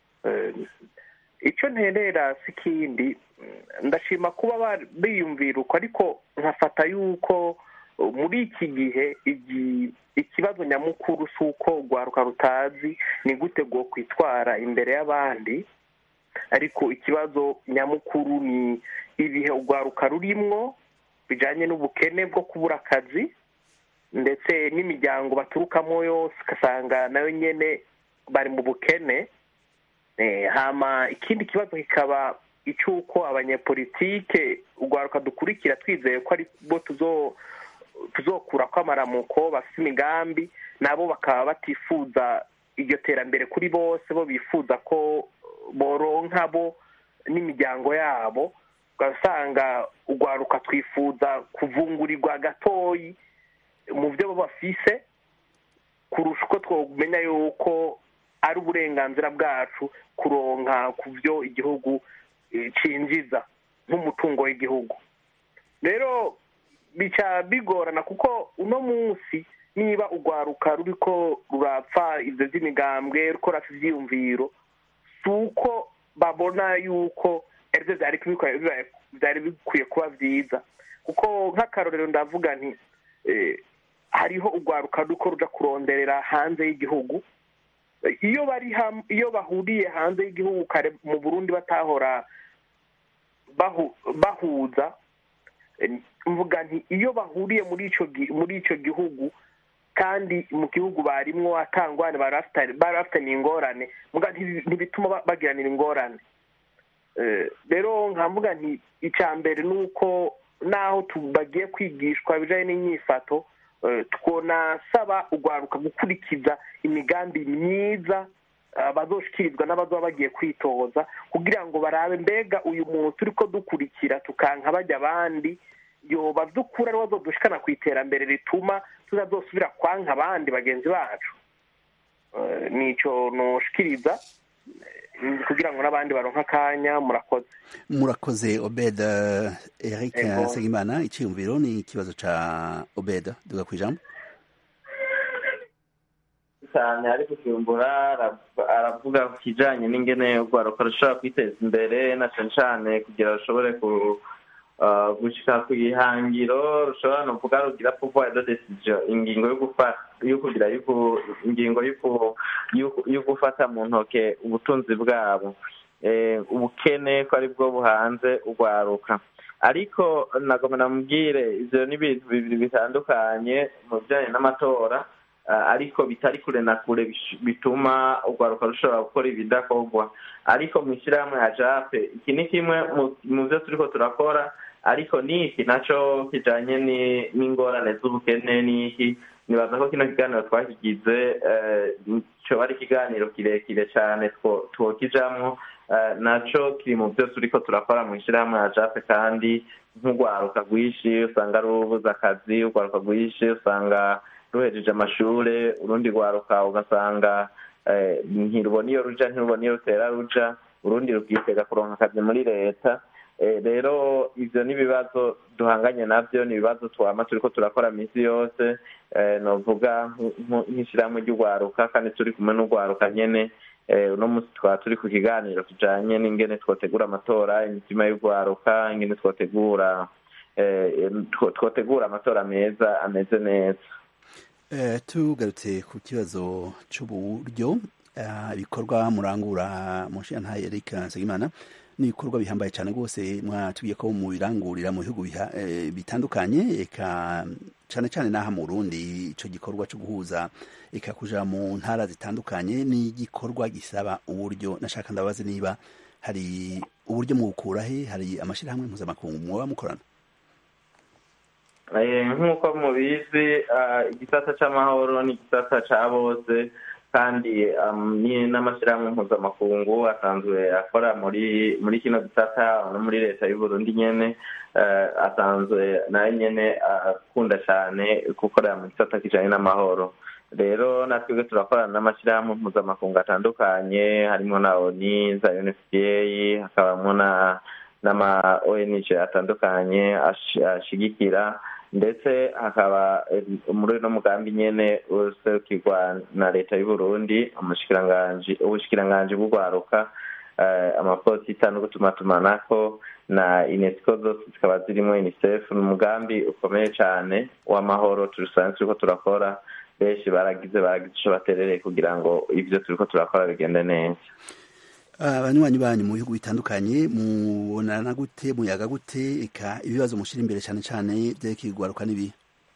icyo nterera si ikindi ndashima kuba biyumvira uko ariko nkafata yuko muri iki gihe ikibazo nyamukuru si uko urwaruka rutazi ni gute rwo kwitwara imbere y'abandi ariko ikibazo nyamukuru ni ibihe urwaruka rurimwo bijyanye n'ubukene bwo kubura akazi ndetse n'imiryango baturukamo yose ugasanga nayo nyine bari mu bukene hama ikindi kibazo kikaba icy'uko abanyepolitike urwaruka dukurikira twizeye ko ari bo tuzokura ko amaramuko bafite imigambi nabo bakaba batifuza iryo terambere kuri bose bo bifuza ko boronka bo n'imiryango yabo ugasanga urwaruka twifuza kuvungurirwa gatoyi mu byo bafise kurusha uko twamenya yuko ari uburenganzira bwacu kuronka ku byo igihugu cinjiza nk'umutungo w'igihugu rero bica bigorana kuko uno munsi niba urwaruka ruriko rurapfa ibyo by'imigambwe rukora ibyiyumviro si uko babona yuko aribyo byari bikwiye kuba byiza kuko nk'akarorero ndavuga nti hariho urwaruka ruko ruja kuronderera hanze y'igihugu iyo bari iyo bahuriye hanze y'igihugu kare mu burundi batahora bahuza mvuga nti iyo bahuriye muri icyo muri icyo gihugu kandi mu gihugu barimwo atangwane bari bafitanye ingorane ntibituma bagiranira ingorane rero nkamvuga nti icya mbere ni uko naho bagiye kwigishwa ibijyanye n'inyifato twonasaba urwaruka gukurikiza imigambi myiza bazoshikirizwa n'abazaba bagiye kwitoza kugira ngo barabe mbega uyu muntu turi ko dukurikira tukanka bajya abandi yoba dukura ari dushikana ku iterambere rituma tutazosubira kwanka abandi bagenzi bacu nicyo nushikiriza kugira ngo n'abandi baronke akanya murakoze murakoze obeda eric nsengimana icyiyumviro ni ikibazo cya obeda duga ku ijambo cyane ari kukimbura aravuga ku kijyanye n'ingene urwaruka rushobora kwiteza imbere na cyane cyane kugira rushobore gushyira ku ihangiro rushobora no kuvuga rugira pouvoir de decision ingingo yo gufata yo kugira ingingo yo gufata mu ntoke ubutunzi bwabo ubukene ko ari bwo buhanze urwaruka ariko nagomba namubwire ibyo ni ibintu bibiri bitandukanye mu bijyanye n'amatora ariko bitari kure na kure bituma urwaruka rushobora gukora ibidakorwa ariko mu ishyirahamwe ya jape iki ni kimwe mu byo turi ko turakora ariko n'iki nacyo kijyanye n'ingorane z'ubukene n'iki nibaza ko kino kiganiro twakigize cyoba ari ikiganiro kirekire cyane twokijamwo nacyo kiri mu byo turi ko turakora mu ishyirahamwe ya jape kandi nk'urwaruka rwinshi usanga rubuze akazi urwaruka rwinshi usanga ruhejeje amashuri urundi rwaruka ugasanga ntirubona iyo ruja ntirubona iyo rutera ruja urundi rukitega kuronka akazi muri leta rero ibyo ni ibibazo duhanganye nabyo ni ibibazo twama turi ko turakora minsi yose novuga nk'ishyirahamwe ry'urwaruka kandi turi kumwe n'urwaruka nyene uno munsi twaba turi ku kiganiro kijanye n'ingene twotegura amatora imitima y'urwaruka ingene twotegura twotegura amatora meza ameze neza tugarutse ku kibazo cy'uburyo ibikorwa murangura mu nshinga Eric Nsengimana ni ibikorwa bihambaye cyane rwose mwatubwiye ko mu birangurira mu bihugu bitandukanye eka cyane cyane n'aha mu Burundi icyo gikorwa cyo guhuza eka kuja mu ntara zitandukanye ni igikorwa gisaba uburyo nashaka ndabaze niba hari uburyo mubukura he hari amashyirahamwe mpuzamakungu muba mukorana nk'uko mubizi igisata cy'amahoro ni igisata cya bose kandi n'amashyirahamwe mpuzamakungu asanzwe akora muri muri kino gisata no muri leta y'uburundi nyene asanzwe nayo nyene akunda cyane gukorera mu gisata kijanye n'amahoro rero natwebwe turakorana n'amashyirahamwe mpuzamakungu atandukanye harimo na oni za unfpa hakabamo na n'ama ong atandukanye ashigikira ndetse hakaba muri uno mugambi nyene userukirwa na leta y'uburundi ubushikiranganji bw'urwaruka amaposita no gutumatumanako na unesco zose zikaba zirimo unicef ni umugambi ukomeye cyane w'amahoro turusanzwe turiko turakora benshi baragize baragize ico baterereye kugira ngo ivyo turiko turakora bigende neza abanywanyi banyu mu bihugu bitandukanye mubonana gute muyaga gute eka ibibazo mushyira imbere cyane cyane byerekeye urwaruka n'ibi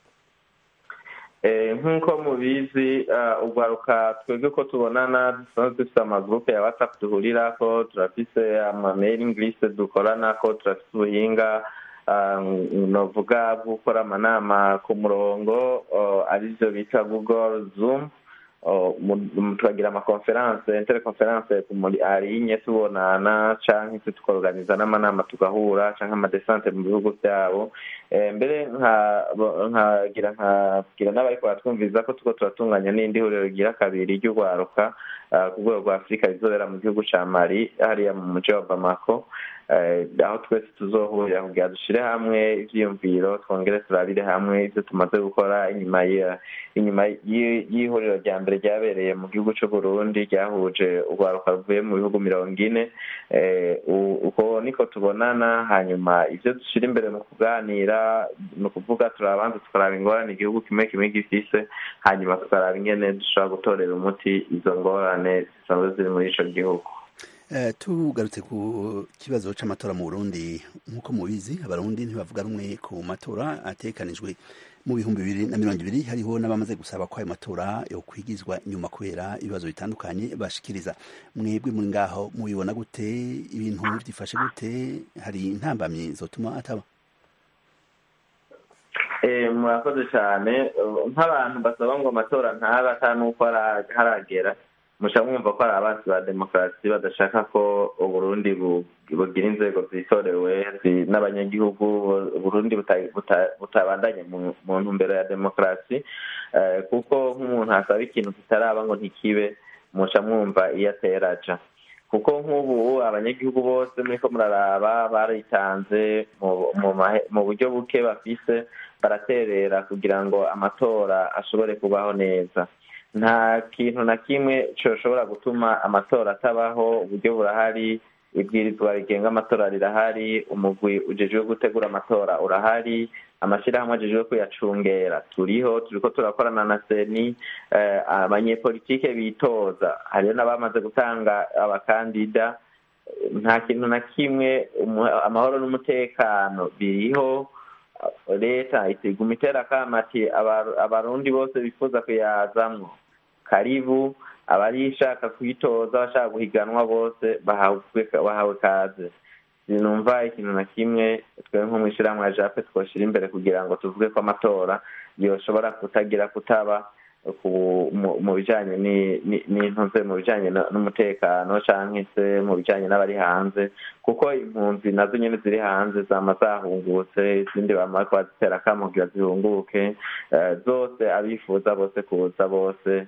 nk'uko mubizi urwaruka twebwe ko tubonana dusanzwe dufite amagurupe ya watsapu duhurira ko turafise amamailing list dukorana ko turafise ubuhinga novuga bwo gukora amanama ku murongo aribyo bita google zoom turagira amakonferanse interconference arinye tubonana canke se tukorganiza n'amanama tugahura canke amadesante mu bihugu vyabo mbere nkagira nkabwira n'abariko baratwumviriza ko tuko turatunganya n'indi huriro rigira kabiri ry'urwaruka ku rwego rwa afurika rizobera mu gihugu ca mali hariya mu muji wa bamako aho twese tuzohurira kugira dushire hamwe ivyiyumviro twongere turabire hamwe ivyo tumaze gukora inyuma inyuma y'ihuriro rya mbere ryabereye mu gihugu c'uburundi ryahuje urwaruka ruvuye mu bihugu mirongo ine uko niko tubonana hanyuma ivyo dushira imbere mu kuganira ni ukuvuga turabanza tukaraba ingorane igihugu kimwe kimwe gifise hanyuma tukaraba ingene dushobora gutorera umuti izo ngorane zisanzwe ziri muri ico gihugu tugarutse ku kibazo c'amatora mu burundi nk'uko mubizi abarundi ntibavuga rumwe ku matora atekanijwe mu bihumbi bibiri na mirongo ibiri hariho n'abamaze gusaba ko ayo matora yo kwigizwa inyuma kubera ibibazo bitandukanye bashikiriza mwebwe muri ngaho mubibona gute ibintu byifashe gute hari intambamyi zotuma ataba murakoze cyane nk'abantu basaba ngo amatora ntaba ata n'uko haragera muca mwumva ko ari abansi ba demokarasi badashaka ko uburundi bugira inzego zitorewe n'abanyagihugu burundi butabandanye mu ntumbero ya demokarasi kuko nk'umuntu asaba ikintu kitaraba ngo ntikibe muca mwumva iyo atera aja kuko nk'ubu abanyagihugu bose muriko muraraba baritanze mu buryo buke bafise baraterera kugira ngo amatora ashobore kubaho neza nta kintu na kimwe coshobora gutuma amatora atabaho uburyo burahari ibwirizwa rigenga amatora rirahari umugwi ujejwe gutegura amatora urahari amashyirahamwe ajejwe kuyacungera turiho turiko turakorana na seni abanyepolitike bitoza hariyo n'abamaze gutanga abakandida nta kintu na kimwe amahoro n'umutekano biriho leta itiguma itera akamati abarundi bose bifuza kuyazamwo karibu abarishaka kwitoza bashaka guhiganwa bose bahawe kaze sinumva ikintu na kimwe twe nko mw'ishirahamwe ya jape twoshira imbere kugira ngo tuvuge ko amatora yoshobora kutagira kutaba mu bijanye n'intuze mu bijanye n'umutekano canke se mu bijanye n'abari hanze kuko impunzi nazo nyene ziri hanze zama zahungutse izindi bama bariko bazitera akamo kugira zihunguke zose abifuza bose kuza bose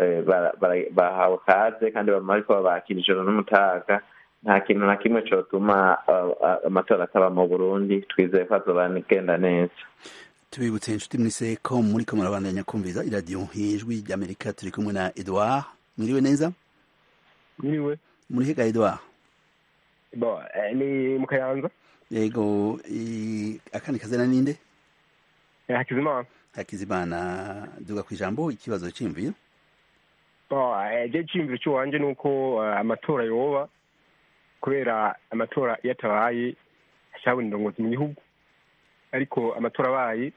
bahawe kaze kandi bama bariko babakira ijoro n'umutaga nta kintu na kimwe cotuma amatora ataba mu burundi twizeye ko azobagenda neza tubibutse inshuti mwise ko muri ko murabandanya kumviza iradiyo ijwi ry'amerika turi kumwe na edouard mwiriwe neza mwiriwe muri hega edouard bo ni mu kayanza yego akandi kazina ninde hakizimana hakizimana duga ku ijambo ikibazo cy'imviro je cyiyumviro cy'iwanje ni uko amatora yoba kubera amatora iyo atabaye hashabona indongozi mu gihugu ariko amatora abaye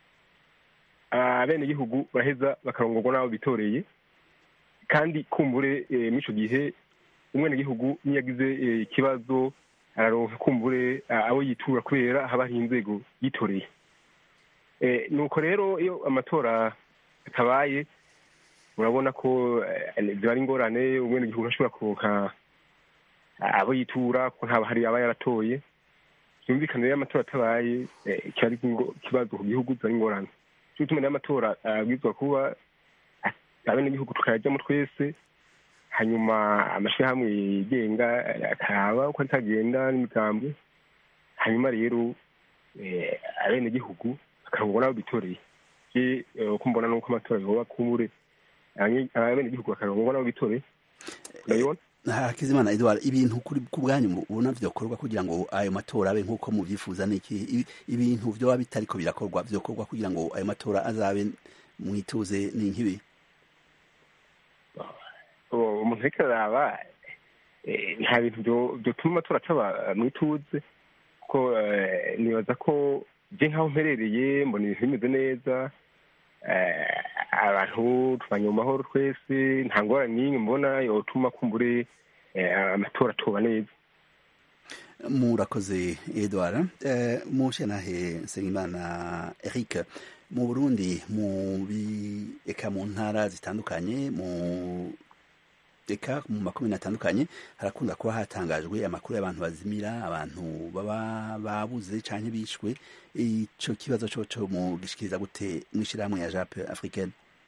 bene igihugu baraheza bakarongorwa n'abo bitoreye kandi kumbure muri icyo gihe umwene gihugu niyo yagize ikibazo araronka kumbure abo yitura kubera haba hari inzego yitoreye nuko rero iyo amatora atabaye urabona ko ziba ari ingorane umwene gihugu ashobora kuronka abo yitura ko ntaba hari aba yaratoye byumvikana rero amatora atabaye kiba ari ikibazo ku gihugu ziba ari ingorane cyo gituma rero amatora abwirizwa kuba abenegihugu tukayajyamo twese hanyuma amashyirahamwe yigenga akaraba uko atagenda n'imigambi hanyuma rero abenegihugu bakarangwa n'abo bitoreye uko mbona nuko amatora yoba kumbure abenegihugu bakarangwa n'abo bitoreye urabibona hakizimana edward ibintu ku bwanyu ubona vyokorwa kugira ngo ayo matora abe nk'uko muvyifuza niki ibintu vyoba bitariko birakorwa vyokorwa kugira ngo ayo matora azabe mwituze ni nkibi umuntu ariko araba eh, nta bintu byo- byotuma amatora acaba mu ituze kuko eh, nibaza ko je nk'aho mperereye mbona ibintu bimeze neza eh, abantu tubanye mu mahoro twese nta ngorane n'imwe mbona yotuma kumbure eh, amatora atoba neza murakoze edward eh, mushanahe nsengimana eric mu burundi mu bi eka mu ntara zitandukanye mu eka mu makomine atandukanye harakunda kuba hatangajwe amakuru y'abantu bazimira abantu baba babuze canke bishwe ico kibazo coco mu gishikiriza gute mw'ishirahamwe ya jape africaine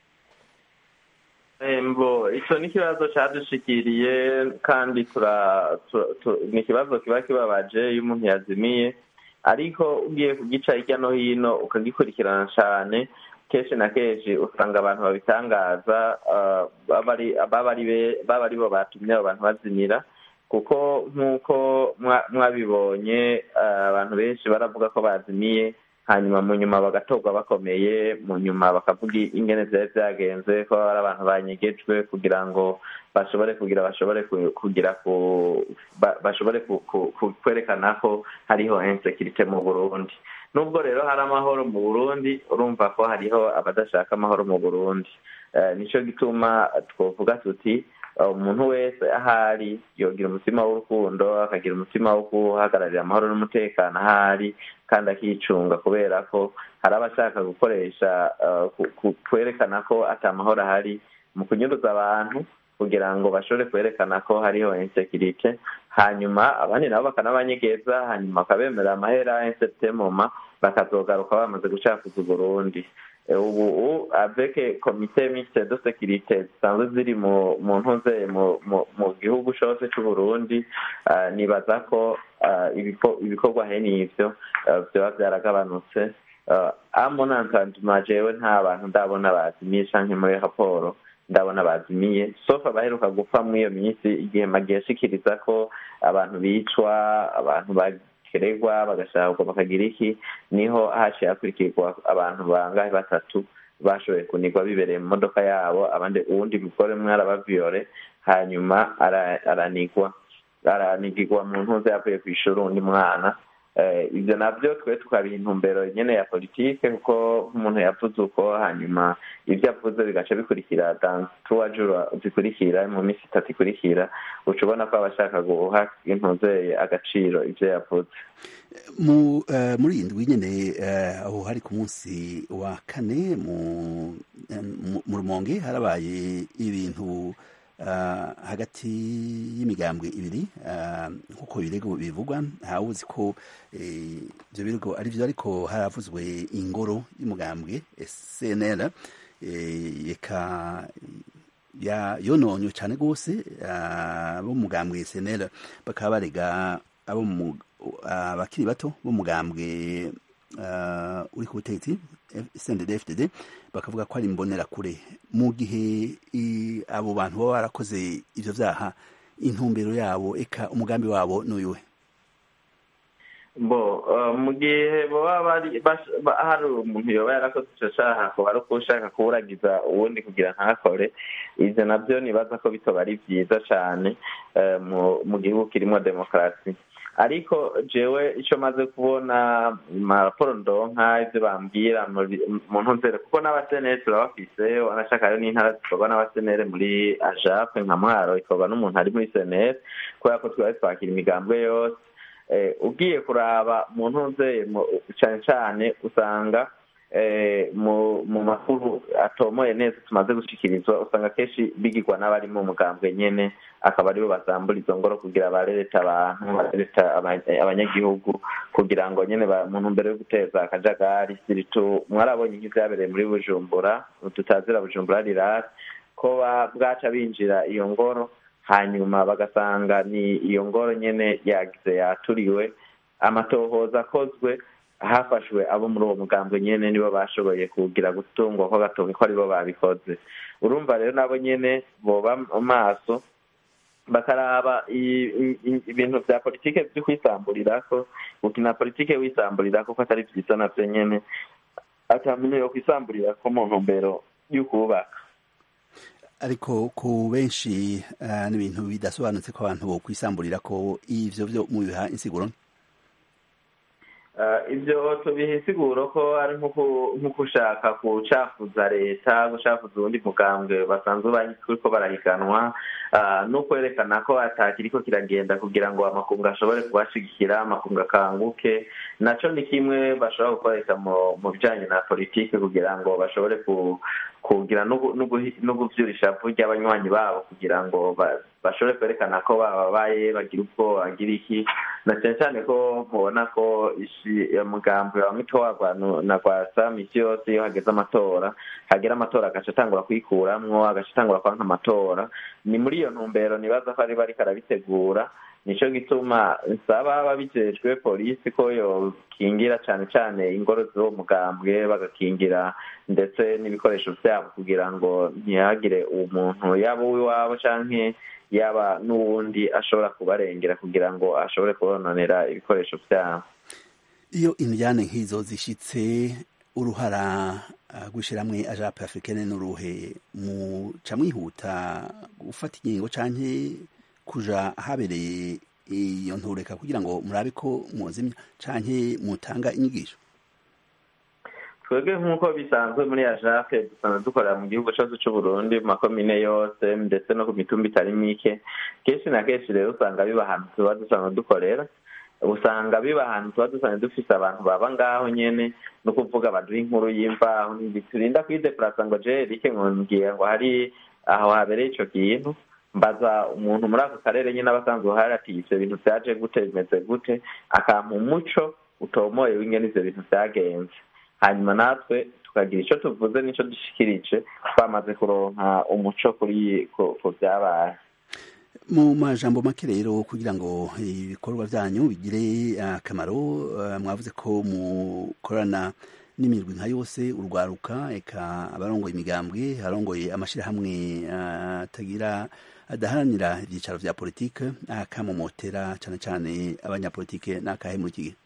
mbo icyo ni ikibazo cyadushikiriye kandi tura- tura- tu- ni ikibazo kiba kibabaje iyo umuntu yazimiye ariko ugiye kugica hirya no hino ukagikurikirana cyane kenshi na kenshi usanga abantu babitangaza ah, baba ari- baba ari be- baba ari bo batumye abo bantu bazimira kuko nk'uko mwa- mwabibonye ah, abantu benshi baravuga ko bazimiye hanyuma mu nyuma bagatorwa bakomeye mu nyuma bakavuga ingene byari byagenze ko ari abantu banyegejwe kugira ngo bashobore kugira bashobore ku- kugira ku ba- bashobore ku- ku- ku- kwerekana ko hariho insekirite mu burundi nubwo rero hari amahoro mu burundi urumva ko hariho abadashaka amahoro mu burundi Eh, nico gituma twovuga tuti eh, umuntu wese ahari yogira umutima w'urukundo akagira umutima wo guhagararira amahoro n'umutekano ahari kandi akicunga kubera ko hari abashaka gukoresha eh, ku- ku- kwerekana ko ata mahoro ahari mu kunyuruza abantu kugira ngo bashobore kwerekana ko hariho insekirite hanyuma abandi nabo bakanabanyegeza hanyuma bakabemerera amahera insetemoma bakazogaruka bamaze gucafuza uburundi Eh, ubu u- avec komite mixte de sécurité zisanzwe ziri mu mu ntuze mu mu- mu gihugu cose c'uburundi ah, nibaza ko ah, ibiko- ibikorwa he n'ivyo ah, vyoba vyaragabanutse amona ntanduma jewe nta bantu ndabona bazimiye canke muri raporo ndabona bazimiye sofa baheruka gupfa muri iyo minsi igihe magiye ashikiriza ko abantu bicwa abantu bakeregwa bagashakwa bakagira iki niho haciye hakurikirwa abantu bangahe batatu bashoboye kunigwa bibereye mu modoka yabo abandi uwundi mugore umwe arabaviyore hanyuma ara- aranigwa aranigirwa mu ntuze yavuye ku ishuri undi mwana Eh, ibyo nabyo twe tukabiha intumbero nyene ya politike kuko nk'umuntu yavuze uko hanyuma ibyo avuze bigaca bikurikira dans trois jours zikurikira mu minsi itatu ikurikira uca ubona ko aba ashaka guha intuze agaciro ibyo yavuze mu eh, muri iyi ndwi nyene eh, aho hari ku munsi wa kane mu eh, mu- mu rumonge harabaye ibintu eh, hagati y'imigambwe ibiri eh, nk'uko ibirego bivugwa ntawuzi ko eh, ivyo birego ari vyo ariko haravuzwe ingoro y'umugambwe eh, CNL eh, eka ya yononywe cyane rwose ah, bo mu mugambwe SNL bakaba barega abo mu abakiri bato bo mu mugambwe ah, uri ku butegetsi CNDD-FDD bakavuga ko ari imbonerakure mu gihe i- abo bantu baba barakoze ivyo vyaha intumbero yabo eka umugambi wabo n'uyuhe bo eh, mu gihe baba bari bas- ba- hari umuntu yoba yarakoze ico caha akaba ari uko ushaka kuwuragiza uwundi kugira ntakore ivyo navyo nibaza ko bitoba ari vyiza cane eh, mu- mu gihugu kirimwo demokarasi ariko jewe ico maze kubona maraporo ndonka ivyo bambwira muri- mu ntumbero kuko n'abasenere turabafise wanashaka rero n'intara zikorwa n'abasenere muri ajape nka mwaro ikorwa n'umuntu ari muri senere kubera ko twari twakira imigambwe yose eh, ugiye kuraba mu ntuze mu- cane cane usanga eh, mu mu makuru atomoye neza tumaze gushikirizwa usanga kenshi bigirwa n'abari mu mugambwe nyene akaba aribo basambura izo ngoro kugira barereta abantu barereta aba- abanyagihugu kugira ngo nyene ba- mu ntumbero yo guteza akajagari siritu mwarabonye nk'ivyabereye muri bujumbura tutazira bujumbura rirasi ko ba- bwaca binjira iyo ngoro hanyuma bagasanga ni iyo ngoro nyene yagize yaturiwe amatohoza akozwe hafashwe abo muri uwo mugambwe nyene nibo bashoboye kugira gutungwa ko gatonga ko aribo babikoze urumva rero nabo nyene boba maso bakaraba i- i- i- ibintu vya politike vyo kwisamburirako gukina politike wisamburirako ko atari vyiza navyo nyene ata muntu yo kwisamburirako mu ntumbero y'ukubaka ariko ku benshi uh, n'ibintu bidasobanutse ko abantu bo kwisamburira ko ivyo vyo mubiha insiguro ibyo tubiha insiguro ko ari nk'uko ushaka gucafuza leta gucafuza uwundi mugambwe basanzwe bariko barahiganwa no kwerekana ko atakiriko kiragenda kugira ngo amakungu ashobore kubashigikira amakungu akanguke naco ni kimwe bashobora gukoresha mu bijanye na politike kugira ngo bashobore kugira no guvyura ishavu ry'abanywanyi babo kugira ngo bashobore kwerekana ko bababaye bagira ubwo bagira iki na cyane cyane ko mubona ko umugambi wa mitwarwa na rwasa misi yose iyo hageze amatora hagera amatora agaca atangura kwikuramwo agaca atangura kwanka amatora ni muri iyo ntumbero nibaza ko ari bariko arabitegura nico gituma nsaba ababijejwe polisi ko yokingira cane cane ingoro z'uwo mugambwe bagakingira ndetse n'ibikoresho vyabo kugira ngo ntihagire umuntu yaba uw'iwabo canke yaba n'uwundi ashobora kubarengera kugira ngo ashobore kubononera ibikoresho vyabo iyo indyane nk'izo zishitse uruhara rw'ishiramwe ajape africaine n'uruhe muca mwihuta gufata ingingo canke kuja ahabereye iyo ntureka kugira ngo murabe ko muzimya canke mutanga inyigisho twebwe nk'uko bisanzwe muri ajape dusanzwe dukorera mu gihugu cyose c'uburundi mu makomine yose ndetse no ku mitumba itari mike kenshi na kenshi rero usanga biba ahantu tuba dusanzwe dukorera usanga biba ahantu tuba dusanzwe dufise abantu baba ngaho nyene no kuvuga baduha inkuru y'imvaho ntiturinda kwideplasa ngo je rike ngiye ngo hari aho habereye ico kintu mbaza umuntu muri ako karere nyine abasanzwe uhari ati ivyo bintu vyaje gute bimeze gute akampa umuco utomoye w'ingene ivyo bintu vyagenze hanyuma natwe tukagira ico tuvuze n'ico dushikirije twamaze kuronka umuco kuri ku vyabaye mu majambo make rero kugira ngo ibikorwa vyanyu bigire akamaro mwavuze ko mukorana n'imirwi nka yose urwaruka eka abarongoye imigambwe abarongoye amashirahamwe atagira adaharanira ibyicaro vya politike akamomotera cane cane abanyapolitike n'akahe muri iki gihe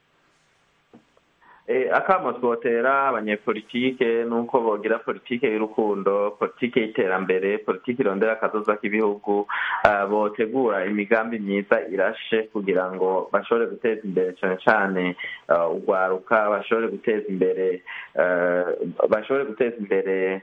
akamo twotera abanyepolitike nuko bogira politike y'urukundo politike y'iterambere politike irondera akazoza k'ibihugu botegura imigambi myiza irashe kugira ngo bashobore guteza imbere cane cane urwaruka bashobore guteza imbere bashobore guteza imbere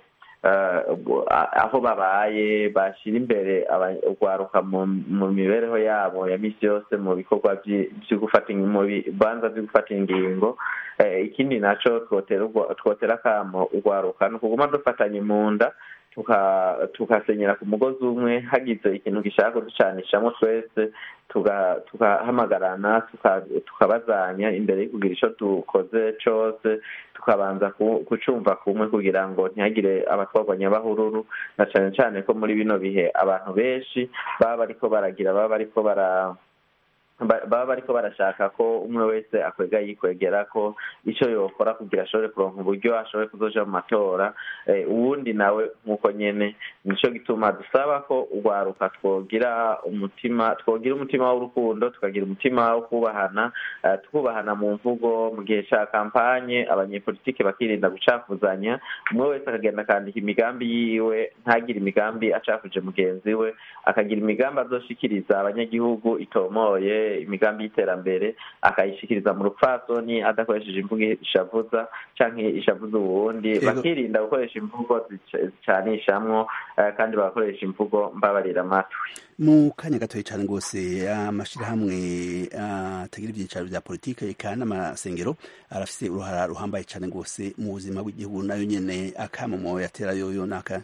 aho babaye bashyira imbere urwaruka mu mibereho yabo ya misi yose mu bikorwa byo gufata mu bibanza byo gufata ingingo ikindi naco twotera akamo urwaruka ni ukuguma dufatanye mu nda tugasenyera ku mugozi umwe hagize ikintu gishaka kuducanishamo twese tugahamagarana tukabazanya imbere yo kugira ico dukoze cose tukabanza kucumva kumwe kugira ngo ntihagire abatwarwa nyabahururu na cane cane ko muri bino bihe abantu benshi baba bariko baragira baba bariko bara baba bariko barashaka ko umwe wese akwega yikwegera ko ico yokora kugira ashobore kuronka uburyo ashobore kuzoja mu matora uwundi nawe nk'uko nyene nico gituma dusaba ko urwaruka twogira umutima twogira umutima w'urukundo tukagira umutima wo kubahana twubahana mu mvugo mu gihe ca kampanye abanyepolitike bakirinda gucafuzanya umwe wese akagenda akandika imigambi yiwe ntagire imigambi acafuje mugenzi we akagira imigambi azoshikiriza abanyagihugu itomoye imigambi y'iterambere akayishikiriza mu rupfasoni adakoresheje imvugo ishavuza canke ishavuza uwundi bakirinda gukoresha imvugo zicanishamwo kandi bagakoresha imvugo mbabarira amatwi mu kanya gatoya cyane rwose amashirahamwe atagira ibyicaro vya politike eka n'amasengero arafise uruhara ruhambaye cyane rwose mu buzima bw'igihugu nayo nyene akamomo yatera yoyo naka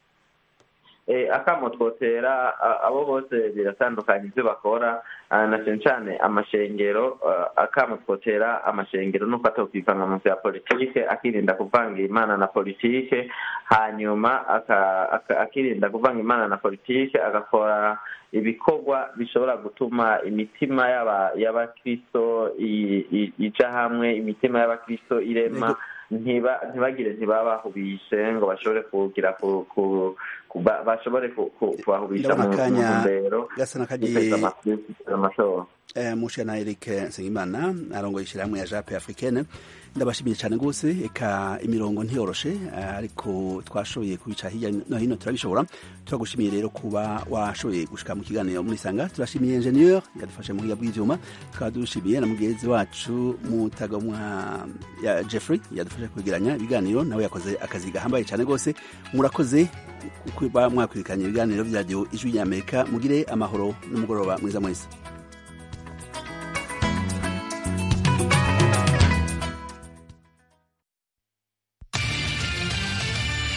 akamo twotera abo bose biratandukanye ibyo bakora na cyane cyane amashengero akamo twotera amashengero nuko atokivanga mu vya politike akirinda kuvanga imana na politike hanyuma akirinda kuvanga imana na politike agakora ibikorwa bishobora gutuma imitima y'abakristo ija hamwe imitima y'abakristo irema ntibagire ntibabahubishe ngo bashobore kugira bashobore kubahubisha mu ntumbero gasa n'akagiye mushana Eric Nsengimana arongoye ishyirahamwe ya Jape Africaine ndabashimiye cyane rwose eka imirongo ntiyoroshe ariko twashoboye kubica hirya no hino turabishobora turagushimiye rero kuba washoboye gushika mu kiganiro muri sanga turashimiye ingenieur yadufashe mu buhinga bw'ivyuma tukaba dushimiye na mugenzi wacu mutagomwa ya Jeffrey yadufashe kwegeranya ibiganiro nawe yakoze akazi gahambaye cyane rwose murakoze kuba mwakwirikanye ibiganiro bya radio ijwi ry'Amerika mugire amahoro n'umugoroba mwiza mwese